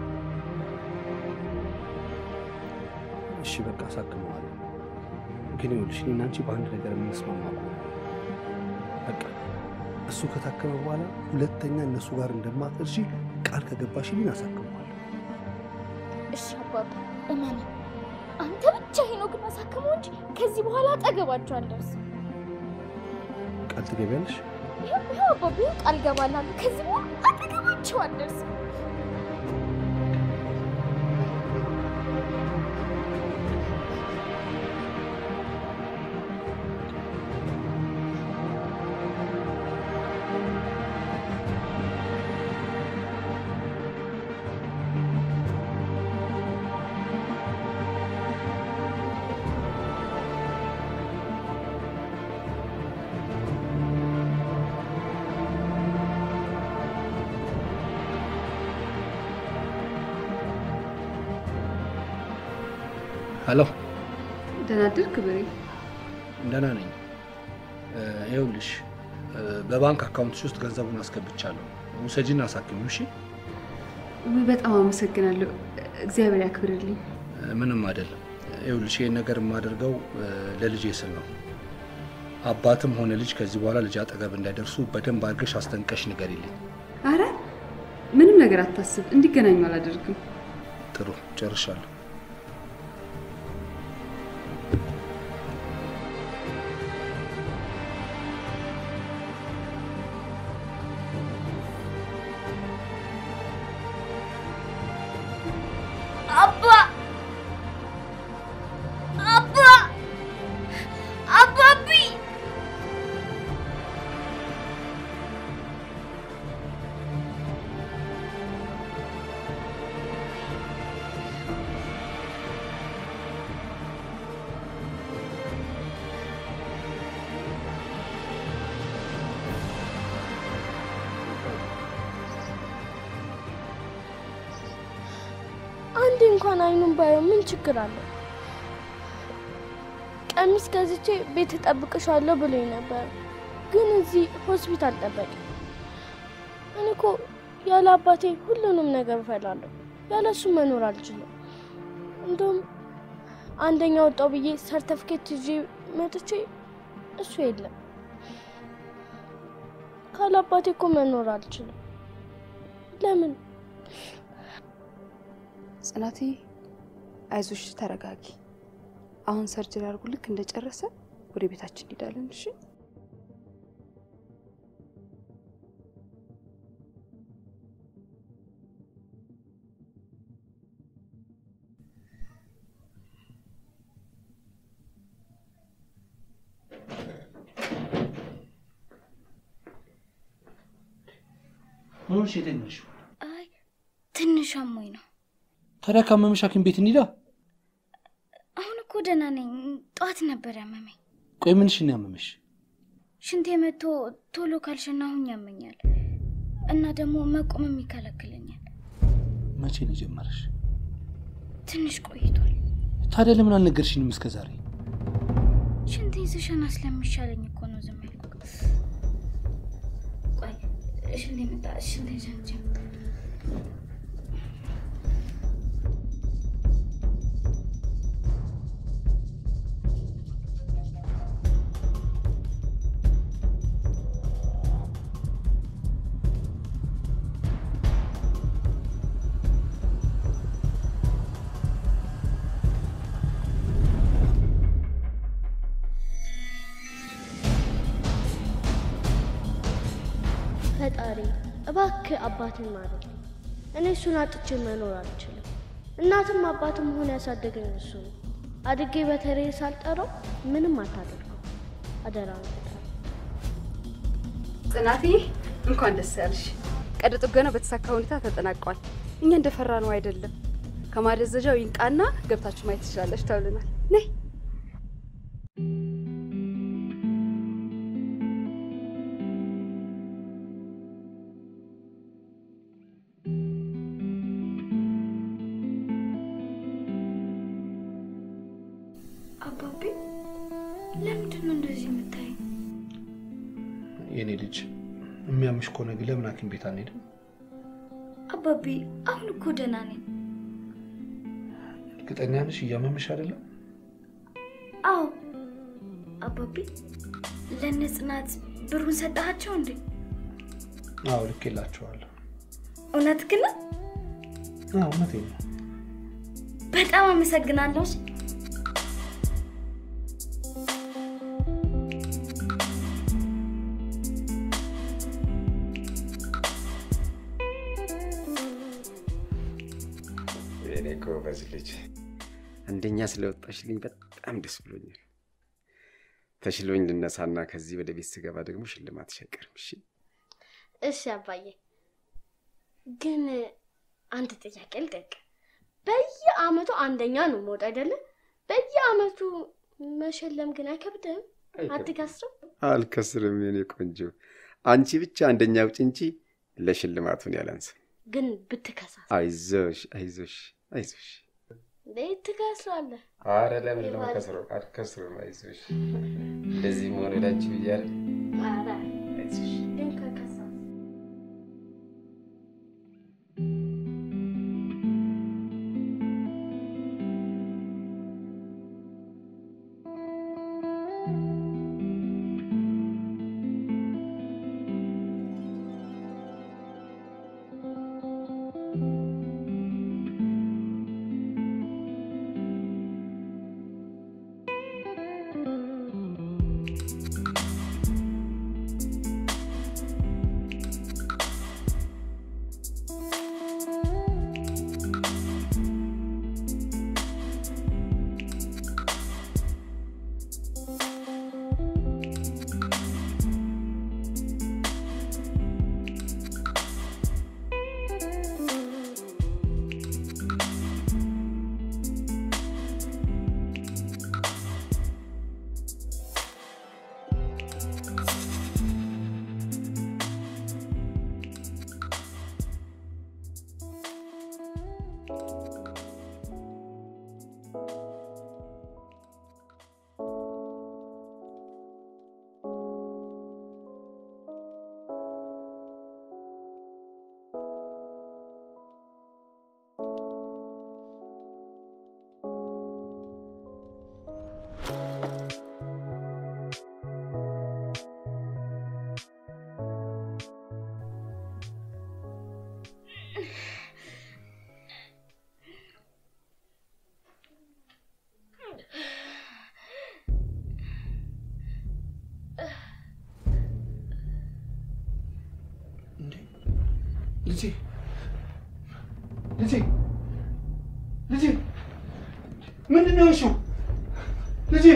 እሺ በቃ አሳክመዋለሁ። ግን ይኸውልሽ እኔና አንቺ በአንድ ነገር የምንስማማ ከሆነ በቃ እሱ ከታከመ በኋላ ሁለተኛ እነሱ ጋር እንደማትደርሺ ቃል ከገባሽልኝ አሳክመዋለሁ። እሺ አባባ እመን፣ አንተ ብቻ ሄኖክን አሳክመው እንጂ ከዚህ በኋላ አጠገባቸው አልደርስም። ቃል ትገቢያለሽ? ይኸው ይኸው አባባ ይኸው ቃል ገባላለሁ። ከዚህ በኋላ አጠገባቸው አልደርስም። ሄሎ፣ ደህና አደርክ ብሬ? ደህና ነኝ። ይኸውልሽ በባንክ አካውንትሽ ውስጥ ገንዘቡን አስገብቻለሁ። ውሰጂና አሳክሚው። እሺ? ውይ በጣም አመሰግናለሁ። እግዚአብሔር ያክብርልኝ። ምንም አይደለም። ይኸውልሽ ይህን ነገር የማደርገው ለልጄ ስል ነው። አባትም ሆነ ልጅ ከዚህ በኋላ ልጅ አጠገብ እንዳይደርሱ በደንብ አድርገሽ አስጠንቀሽ ንገሪልኝ። አረ ምንም ነገር አታስብ፣ እንዲገናኙ አላደርግም። ጥሩ፣ ጨርሻለሁ። አባ አባ አባቢ አንዴ እንኳን አይኑን ባየው ምን ችግር አለው? ቀሚስ ገዝቼ ቤት እጠብቅሻለሁ ብሎኝ ነበር፣ ግን እዚህ ሆስፒታል ጠበቅ። እኔ እኮ ያለ አባቴ ሁሉንም ነገር እፈላለሁ፣ ያለ እሱ መኖር አልችልም። እንደውም አንደኛ ወጣው ብዬ ሰርተፍኬት ይዤ መጥቼ እሱ የለም። ካለ አባቴ እኮ መኖር አልችልም። ለምን? ጽናቴ አይዞሽ፣ ተረጋጊ። አሁን ሰርጀሪ አድርጎ ልክ እንደጨረሰ ወደ ቤታችን እንሄዳለን። እሺ ምን ሆነሽ የተኛሽው? አይ ትንሽ አሞኝ ነው። ታዲያ ካመመሽ ሐኪም ቤት እንሂዳ። አሁን እኮ ደህና ነኝ። ጠዋት ነበር ያመመኝ። ቆይ ምንሽን ያመመሽ? ሽንቴ መቶ ቶሎ ካልሸናሁኝ ያመኛል እና ደግሞ መቆምም ይከለክለኛል። መቼ ነው የጀመረሽ? ትንሽ ቆይቷል። ታዲያ ለምን አልነገርሽኝም እስከ ዛሬ? ሽንቴን ስሸና ስለሚሻለኝ እኮ ነው ዝም ያልኩት። ቆይ ሽንቴ መጣ። ሽንቴ ሸንቼ እባክህ አባትን ማረኝ። እኔ እሱን አጥቼ መኖር አልችልም። እናትም አባትም ሆነ ያሳደገኝ እሱ ነው። አድጌ በተሬ ሳልጠራው ምንም አታደርገው። አደራ ጽናትዬ እንኳን ደስ ያለሽ። ቀዶ ጥገናው በተሳካ ሁኔታ ተጠናቋል። እኛ እንደፈራ ነው አይደለም። ከማደዘዣው ይንቃና ገብታችሁ ማየት ትችላለች ተብለናል። ነይ አባቤ ለምንድን ነው እንደዚህ የምታይ? የኔ ልጅ የሚያምሽ ከሆነ ግን ለምን ሐኪም ቤት አንሄድም? አባቤ አሁን እኮ ደህና ነኝ። እርግጠኛ ነሽ እያመመሽ አይደለም? አዎ አባቤ፣ ለእነ ጽናት ብሩን ሰጠሃቸው እንዴ? አዎ ልኬላቸዋለሁ። እውነት ግን ነው? አዎ እውነቴን ነው። በጣም አመሰግናለሁ። እሺ? የኔ ጎበዝ ልጅ አንደኛ ስለወጣሽልኝ በጣም ደስ ብሎኛል። ተሽሎኝ ልነሳና ከዚህ ወደ ቤት ስገባ ደግሞ ሽልማትሽ አይቀርም። እሺ እሺ አባዬ፣ ግን አንድ ጥያቄ ልጠይቅ። በየአመቱ አንደኛ ነው መውጣ አይደለም? በየአመቱ መሸለም ግን አይከብድም? አትከስርም? አልከስርም የኔ ቆንጆ። አንቺ ብቻ አንደኛ ውጭ እንጂ ለሽልማቱን ያላንስም። ግን ብትከሳስ አይዞሽ አይዞሽ አይዞሽ። እንዴት ትከስራለህ? አረ ለምን ነው ከስሮ አልከስርም። አይዞሽ እንደዚህ መሆን ወዳንቺ ብያለሁ። ኧረ አይዞሽ ግን ከከሳስ ልጄ ልጄ ልጄ ምንድን ነው የሆንሽው? ልጄ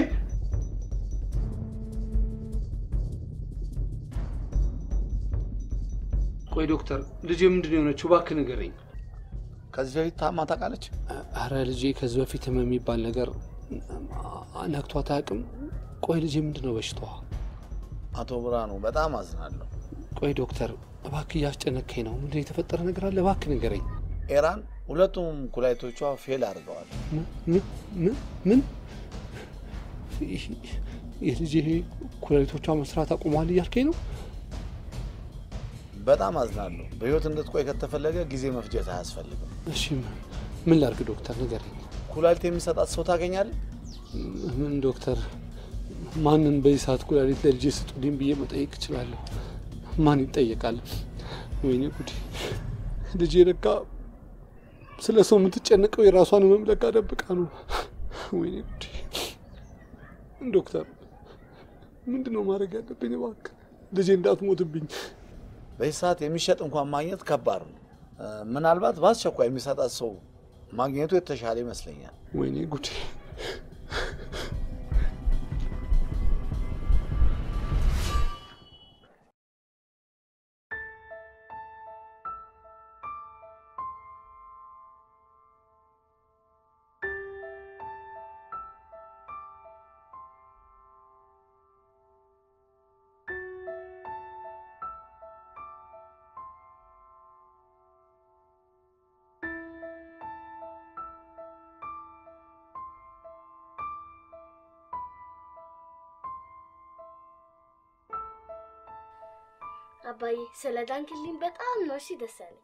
ቆይ ዶክተር፣ ልጄ ምንድን ነው የሆነችው? እባክህ ንገረኝ። ከዚህ በፊት ታማ ታውቃለች? አረ ልጄ ከዚህ በፊት ህመም የሚባል ነገር ነክቷት አያውቅም። ቆይ ልጄ ምንድን ነው በሽታዋ? አቶ ብርሃኑ በጣም አዝናለሁ። ቆይ ዶክተር፣ እባክህ እያስጨነከኝ ነው። ምንድን ነው የተፈጠረ ነገር አለ? እባክህ ንገረኝ። ኤራን ሁለቱም ኩላሊቶቿ ፌል አድርገዋል። ምን ምን ምን የልጄ ኩላሊቶቿ መስራት አቁሟል እያልከኝ ነው? በጣም አዝናለሁ። በህይወት እንድትቆይ ከተፈለገ ጊዜ መፍጀት አያስፈልግም። እሺ ምን ላድርግ ዶክተር ንገረኝ። ኩላሊት የሚሰጣት ሰው ታገኛለህ? ምን ዶክተር፣ ማንን በዚህ ሰዓት ኩላሊት ለልጄ ስጡልኝ ብዬ መጠየቅ እችላለሁ? ማን ይጠየቃል? ወይኔ ጉዴ! ልጄ ለካ ስለ ሰው የምትጨነቀው የራሷን ህመም ለካ ደብቃ ነው። ወይኔ ጉዴ! ዶክተር ምንድን ነው ማድረግ ያለብኝ? እባክህ ልጄ እንዳትሞትብኝ። በዚህ ሰዓት የሚሸጥ እንኳን ማግኘት ከባድ ነው። እ፣ ምናልባት በአስቸኳይ የሚሰጣት ሰው ማግኘቱ የተሻለ ይመስለኛል። ወይኔ ጉዴ! አባዬ ስለ ዳንክልኝ በጣም ነው እሺ ደስ ያለኝ።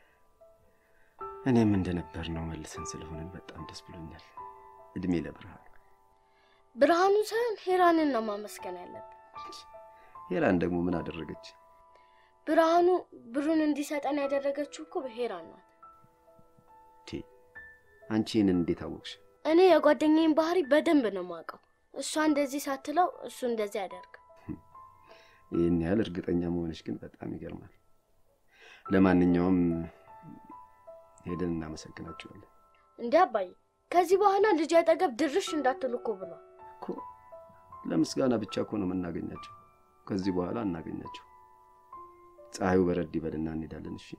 እኔም እንደነበር ነው መልሰን ስለሆንን በጣም ደስ ብሎኛል። እድሜ ለብርሃን። ብርሃኑ ሳይሆን ሄራንን ነው ማመስገን ያለብን። ሄራን ደግሞ ምን አደረገች? ብርሃኑ ብሩን እንዲሰጠን ያደረገችው እኮ ሄራን ናት። ቴ አንቺ ይህንን እንዴት አወቅሽ? እኔ የጓደኛዬን ባህሪ በደንብ ነው የማውቀው። እሷ እንደዚህ ሳትለው እሱ እንደዚህ ያደርግ። ይህን ያህል እርግጠኛ መሆንሽ ግን በጣም ይገርማል። ለማንኛውም ሄደን እናመሰግናቸዋለን እንዴ አባዬ፣ ከዚህ በኋላ ልጅ አጠገብ ድርሽ እንዳትሉ እኮ ብሏል። እኮ። ለምስጋና ብቻ እኮ ነው የምናገኛቸው። ከዚህ በኋላ እናገኛቸው። ፀሐዩ በረድ ይበልና እንሄዳለን። እሺ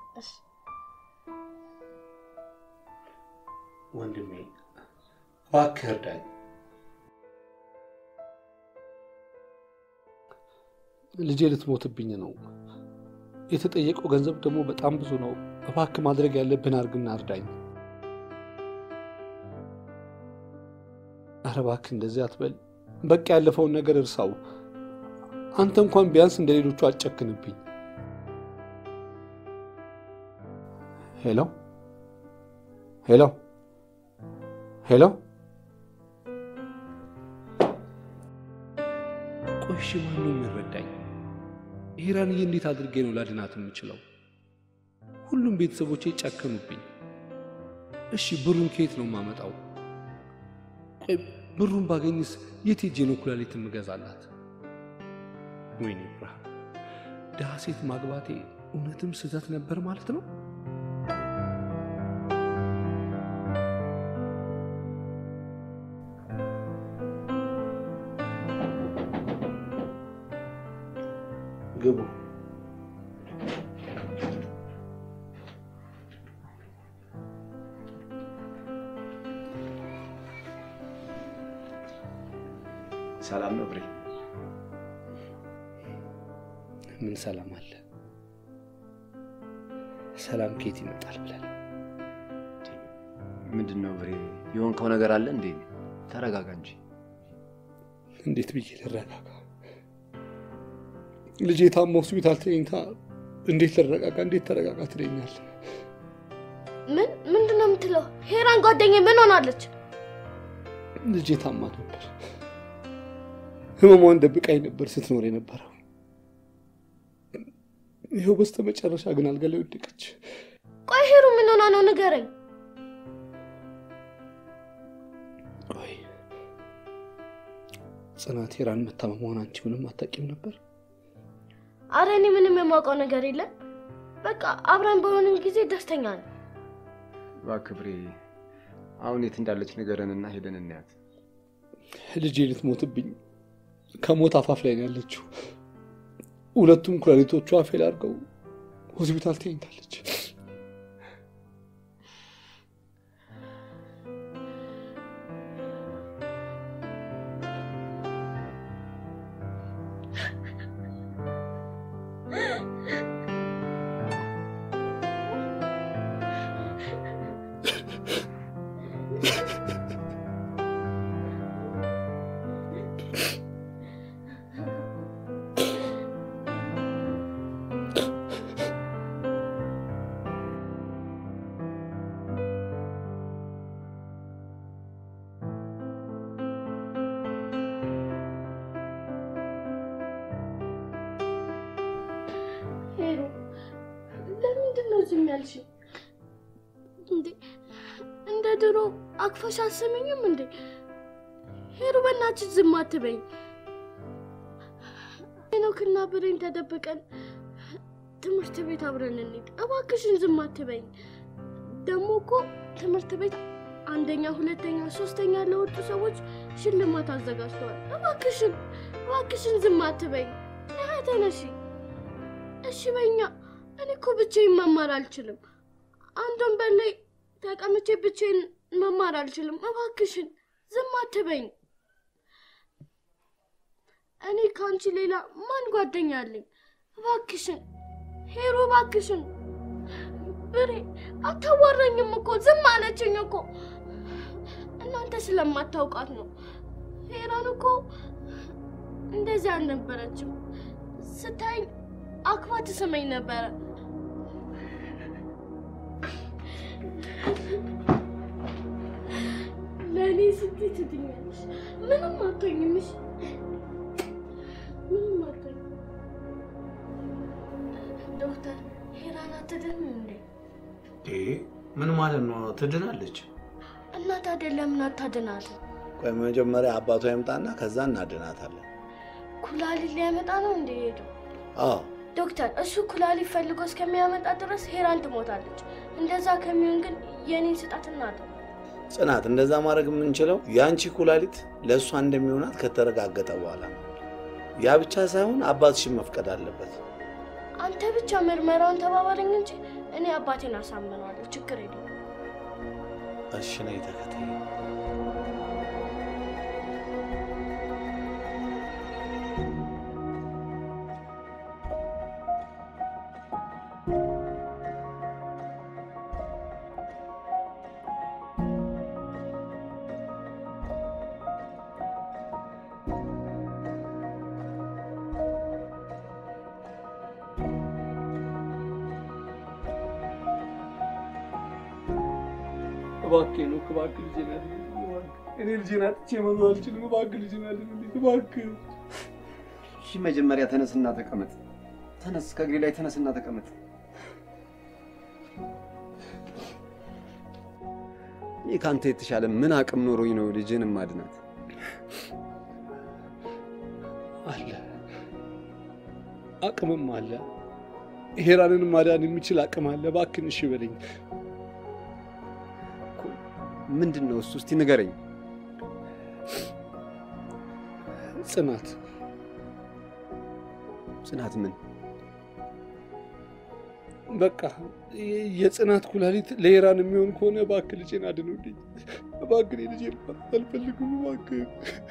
ወንድሜ እባክህ እርዳኝ። ልጄ ልትሞትብኝ ነው። የተጠየቀው ገንዘብ ደግሞ በጣም ብዙ ነው። እባክህ ማድረግ ያለብን አድርግና እርዳኝ። ኧረ እባክህ እንደዚህ አትበል። በቃ ያለፈውን ነገር እርሳው። አንተ እንኳን ቢያንስ እንደ ሌሎቹ አትጨክንብኝ። ሄሎ ሄሎ ሄሎ። ቆይ እሺ፣ ማነው የሚረዳኝ? ሄራንዬ እንዴት አድርጌ ነው ላድናት የምችለው? ሁሉም ቤተሰቦቼ ጨከኑብኝ። እሺ ብሩን ከየት ነው የማመጣው? ቆይ ብሩን ባገኝስ የት ሄጄ ነው ኩላሊት የምገዛላት? ወይኔ ብርሃን፣ ድሃ ሴት ማግባቴ እውነትም ስህተት ነበር ማለት ነው? ግቡ። ሰላም ነው ብሬ? ምን ሰላም አለ? ሰላም ከየት ይመጣል ብለን ምንድን ነው ብሬ? የሆንከው ነገር አለ እንዴ? ተረጋጋ እንጂ። እንዴት ብዬ ልረጋጋ? ልጄ ታማ ሆስፒታል ተኝታ እንዴት ልረጋጋ? እንዴት ተረጋጋ ትለኛል? ምን ምንድን ነው የምትለው? ሄራን ጓደኛዬ ምን ሆናለች? ልጄ ታማ ነበር። ህመሟን ደብቃኝ ነበር ስትኖር የነበረው። ይኸው በስተ መጨረሻ ግን አልጋ ላይ ወደቀች። ቆይ ሄሩ ምን ሆና ነው ንገረኝ። ቆይ ጽናት ሄራን መታመሟን አንቺ ምንም አታውቂም ነበር? አረ እኔ ምንም የማውቀው ነገር የለም። በቃ አብረን በሆንን ጊዜ ደስተኛ ነው። እባክህ ብሬ፣ አሁን የት እንዳለች ንገረንና ሄደን እናያት። ልጄ ልትሞትብኝ ከሞት አፋፍ ላይ ነው ያለችው። ሁለቱም ኩላሊቶቿ ፌል አድርገው ሆስፒታል ተኝታለች። ሄሩ ለምንድን ነው ዝም ያልሽኝ? እንዴ እንደ ድሮ አቅፈሽ አስመኝም እንዴ? ሄሩ በእናትሽ ዝም አትበኝ። ሄኖክና ብሬን ተደብቀን ትምህርት ቤት አብረን እንሂድ። እባክሽን ዝም አትበይኝ። ደግሞ እኮ ትምህርት ቤት አንደኛ፣ ሁለተኛ፣ ሶስተኛ ለወጡ ሰዎች ሽልማት አዘጋጅተዋል። እባክሽን እባክሽን ዝም አትበይኝ። ነይ ተነሺ። እሺ በኛ እኔ እኮ ብቻዬን መማር አልችልም። አንድ ወንበር ላይ ተቀምጬ ብቻዬን መማር አልችልም። እባክሽን ዝም አትበይኝ። እኔ ከአንቺ ሌላ ማን ጓደኛ አለኝ? እባክሽን ሄሮ፣ እባክሽን ብሬ፣ አታዋራኝም እኮ ዝም አለችኝ እኮ። እናንተ ስለማታውቃት ነው። ሄራን እኮ እንደዚህ አልነበረችም። ስታይኝ አክባ ትስመኝ ነበረ። ለእኔ ስትይ ትድኛለሽ። ምንም አትሆኝም። እሺ? ምንም አትሆኝም። ዶክተር ሄራን አትድንም እንዴ? ምን ማለት ነው? ትድናለች። እና ታዲያ ለምን አታድናትም? ቆይ መጀመሪያ አባቷ ይምጣና ከዛ እናድናታለን። ኩላሊት ሊያመጣ ነው እንደ ሄደው አዎ ዶክተር እሱ ኩላሊት ፈልጎ እስከሚያመጣ ድረስ ሄራን ትሞታለች። እንደዛ ከሚሆን ግን የኔን ስጣት እናተው። ጽናት፣ እንደዛ ማድረግ የምንችለው የአንቺ ኩላሊት ለእሷ እንደሚሆናት ከተረጋገጠ በኋላ ነው። ያ ብቻ ሳይሆን አባትሽን መፍቀድ አለበት። አንተ ብቻ ምርመራውን ተባባለኝ እንጂ እኔ አባቴን አሳምነዋለሁ። ችግር የለም። እሺ ነይ ተከታይ። እባክህ ነው እባክህ ልጄን አድንልኝ። እባክህ እኔ ልጄን አጥቼ መኖር አልችልም። እባክህ ልጄን አድንልኝ። እባክህ እሺ መጀመሪያ ተነስና ተቀመጥ። ተነስ፣ ከእግሬ ላይ ተነስና ተቀመጥ። እኔ ከአንተ የተሻለ ምን አቅም ኖሮኝ ነው ልጅን ማድናት? አለ አቅምም አለ። ሄራንን ማዳን የሚችል አቅም አለ። እባክህን እሺ በለኝ። ምንድን ነው እሱ? እስቲ ንገረኝ። ጽናት ጽናት ምን? በቃ የጽናት ኩላሊት ለሄራን የሚሆን ከሆነ እባክህ ልጄን አድኑልኝ። እባክህ እኔ ልጄን ማጣት አልፈልግም። እባክህ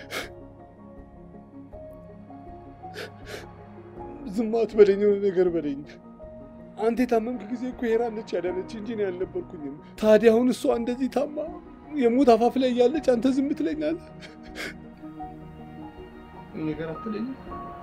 ዝም አትበለኝ፣ የሆነ ነገር በለኝ። አንተ የታመምክ ጊዜ እኮ ሄራን ነች ያዳነች እንጂ እኔ አልነበርኩኝም። ታዲያ አሁን እሷ እንደዚህ ታማ የሞት አፋፍ ላይ እያለች አንተ ዝም ትለኛለህ? ነገር አትለኝም?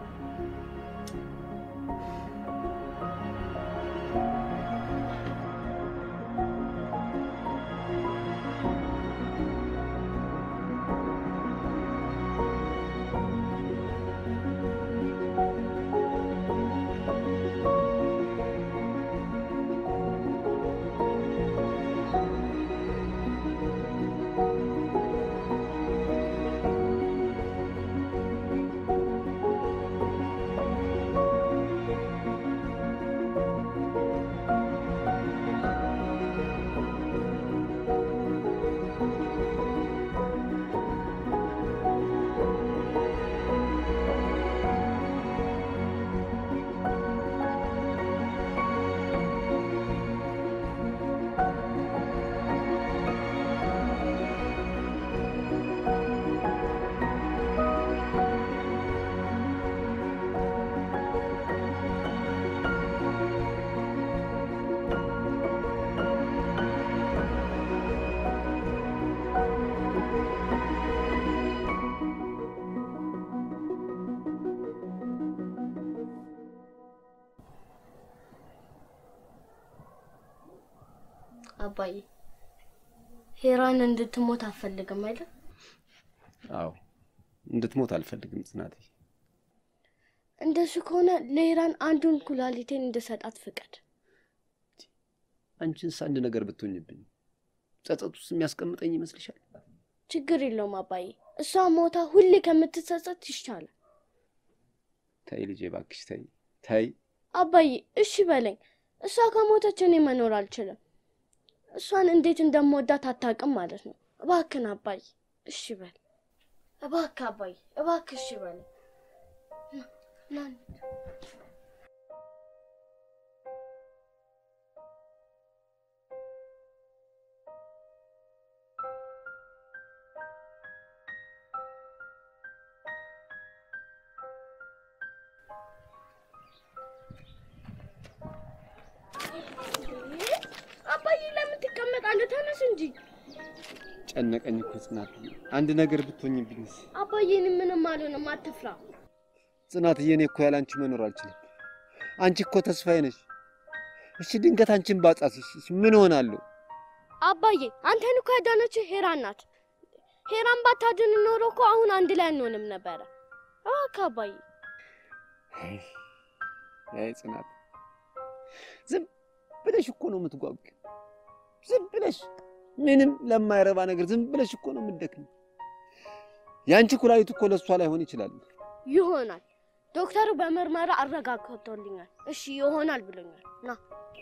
አባዬ ሄራን እንድትሞት አትፈልግም አይደል? አዎ እንድትሞት አልፈልግም ጽናቴ። እንደሱ ከሆነ ለሄራን አንዱን ኩላሊቴን እንድሰጣት ፍቀድ። አንቺንስ አንድ ነገር ብትሆኝብኝ ጸጸት ውስጥ የሚያስቀምጠኝ ይመስልሻል? ችግር የለውም አባዬ፣ እሷ ሞታ ሁሌ ከምትጸጸት ይሻላል። ተይ ልጄ እባክሽ ተይ ተይ። አባዬ እሺ በለኝ። እሷ ከሞተች እኔ መኖር አልችልም። እሷን እንዴት እንደምወዳት አታውቅም ማለት ነው። እባክን አባዬ እሺ በል። እባክህ አባዬ እባክህ እሺ በለኝ። ና ና አባዬ ለምን ትቀመጣለህ? ተነስ እንጂ። ጨነቀኝ እኮ ጽናትዬ፣ አንድ ነገር ብትሆኝብኝስ? አባዬ እኔ ምንም አልሆንም፣ አትፍራ። ጽናትዬ፣ እኔ እኮ ያለ አንቺ መኖር አልችልም። አንቺ እኮ ተስፋዬ ነሽ። እሺ ድንገት አንቺን ባጣስሽ ምን ሆናለሁ? አባዬ አንተን እኮ ያዳነችህ ሄራን ናት። ሄራን ባታድን ኖሮ እኮ አሁን አንድ ላይ አንሆንም ነበረ። እባክህ አባዬ። አይ ጽናት፣ ዝም ብለሽ እኮ ነው የምትጓጉ። ዝም ብለሽ ምንም ለማይረባ ነገር ዝም ብለሽ እኮ ነው የምትደክም። የአንቺ ኩላሊት እኮ ለእሷ ላይሆን ይችላል። ይሆናል ዶክተሩ በምርመራ አረጋግጦልኛል። እሺ ይሆናል ብሎኛል። ና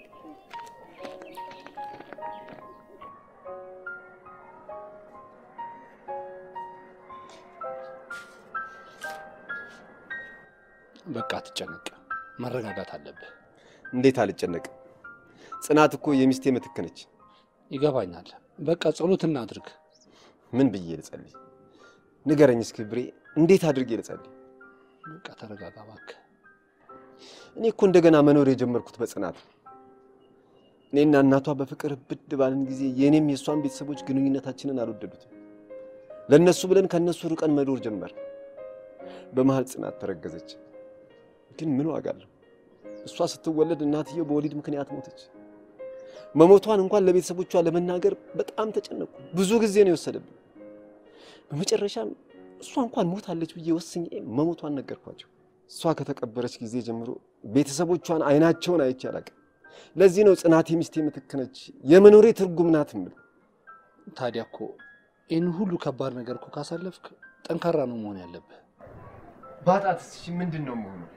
በቃ አትጨነቅ፣ መረጋጋት አለብህ። እንዴት አልጨነቅም? ጽናት እኮ የሚስቴ ምትክ ነች። ይገባኛል። በቃ ጸሎት እናድርግ። ምን ብዬ ልጸልይ? ንገረኝ እስኪ ብሬ፣ እንዴት አድርጌ ልጸልይ? በቃ ተረጋጋ እባክህ። እኔ እኮ እንደገና መኖር የጀመርኩት በጽናት ነው። እኔና እናቷ በፍቅር ብድ ባልን ጊዜ የእኔም የእሷን ቤተሰቦች ግንኙነታችንን አልወደዱትም። ለእነሱ ብለን ከእነሱ ርቀን መኖር ጀመር። በመሀል ጽናት ተረገዘች። ግን ምን ዋጋ አለው? እሷ ስትወለድ እናትየው በወሊድ ምክንያት ሞተች። መሞቷን እንኳን ለቤተሰቦቿ ለመናገር በጣም ተጨነቁ። ብዙ ጊዜ ነው የወሰደብን። በመጨረሻም እሷ እንኳን ሞታለች ብዬ ወስኜ መሞቷን ነገርኳቸው። እሷ ከተቀበረች ጊዜ ጀምሮ ቤተሰቦቿን አይናቸውን አይቼ አላውቅም። ለዚህ ነው ጽናት የሚስቴ ምትክ ነች፣ የመኖሬ ትርጉም ናት የምለው። ታዲያ እኮ ይህን ሁሉ ከባድ ነገር እኮ ካሳለፍክ ጠንካራ ነው መሆን ያለብህ። ባጣትስ ምንድን ነው መሆነው?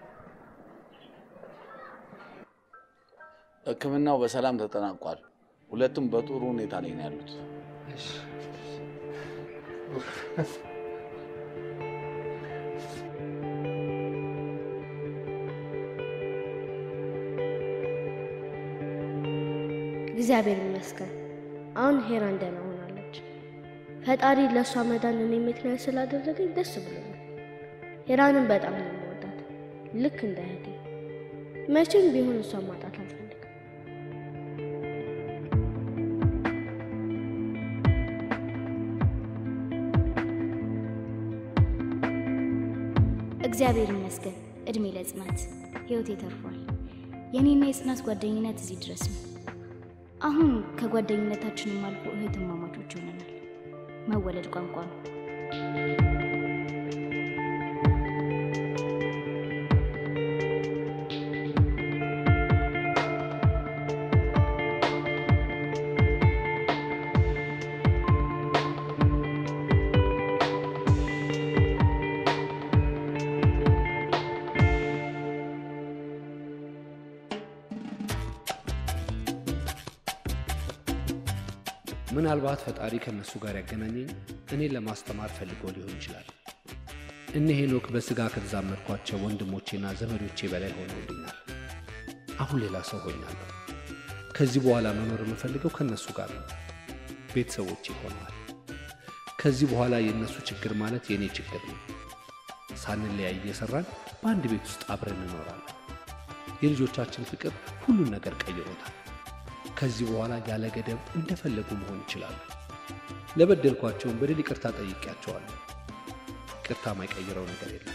ሕክምናው በሰላም ተጠናቋል። ሁለቱም በጥሩ ሁኔታ ላይ ነው ያሉት። እግዚአብሔር ይመስገን አሁን ሄራን ደህና ሆናለች። ፈጣሪ ለእሷ መዳን እኔ ምክንያት ስላደረገኝ ደስ ብሎኛል። ሄራንን በጣም ነው የምወዳት፣ ልክ እንደ እህቴ። መቼም ቢሆን እሷን ማጣት አልፈልግም። እግዚአብሔር ይመስገን። እድሜ ለጽናት ህይወቴ ተርፏል። የኔና የጽናት ጓደኝነት እዚህ ድረስ ነው። አሁን ከጓደኝነታችንም አልፎ እህትማማቾች ሆነናል። መወለድ ቋንቋ ነው። ምናልባት ፈጣሪ ከእነሱ ጋር ያገናኘኝ እኔን ለማስተማር ፈልጎ ሊሆን ይችላል። እነ ሄኖክ በሥጋ ከተዛመድኳቸው ወንድሞቼና ዘመዶቼ በላይ ሆነውልኛል። አሁን ሌላ ሰው ሆኛለሁ። ከዚህ በኋላ መኖር የምፈልገው ከእነሱ ጋር ነው። ቤተሰቦቼ ሆነዋል። ከዚህ በኋላ የእነሱ ችግር ማለት የእኔ ችግር ነው። ሳንለያይ እየሠራን በአንድ ቤት ውስጥ አብረን እንኖራለን። የልጆቻችን ፍቅር ሁሉን ነገር ቀይሮታል። ከዚህ በኋላ ያለ ገደብ እንደፈለጉ መሆን ይችላሉ። ለበደልኳቸውን በደል ይቅርታ ጠይቄያቸዋለሁ። ይቅርታ ማይቀይረው ነገር የለም።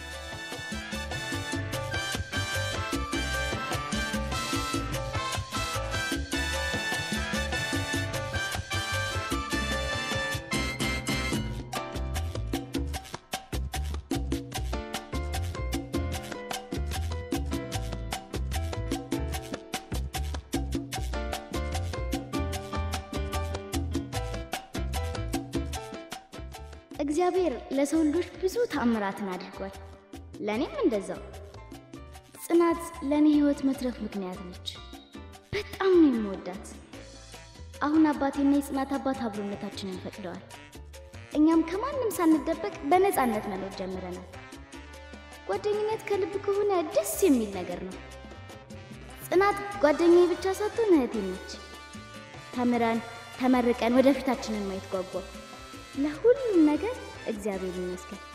እግዚአብሔር ለሰው ልጆች ብዙ ተአምራትን አድርጓል። ለእኔም እንደዛው። ጽናት ለእኔ ህይወት መትረፍ ምክንያት ነች። በጣም ነው የምወዳት። አሁን አባቴና የጽናት አባት አብሮነታችንን ፈቅደዋል። እኛም ከማንም ሳንደበቅ በነፃነት መኖር ጀምረናል። ጓደኝነት ከልብ ከሆነ ደስ የሚል ነገር ነው። ጽናት ጓደኛዬ ብቻ ሳትሆን እህቴ ነች። ተምረን ተመርቀን ወደፊታችንን ማየት ጓጓ። ለሁሉም ነገር እግዚአብሔር ይመስገን።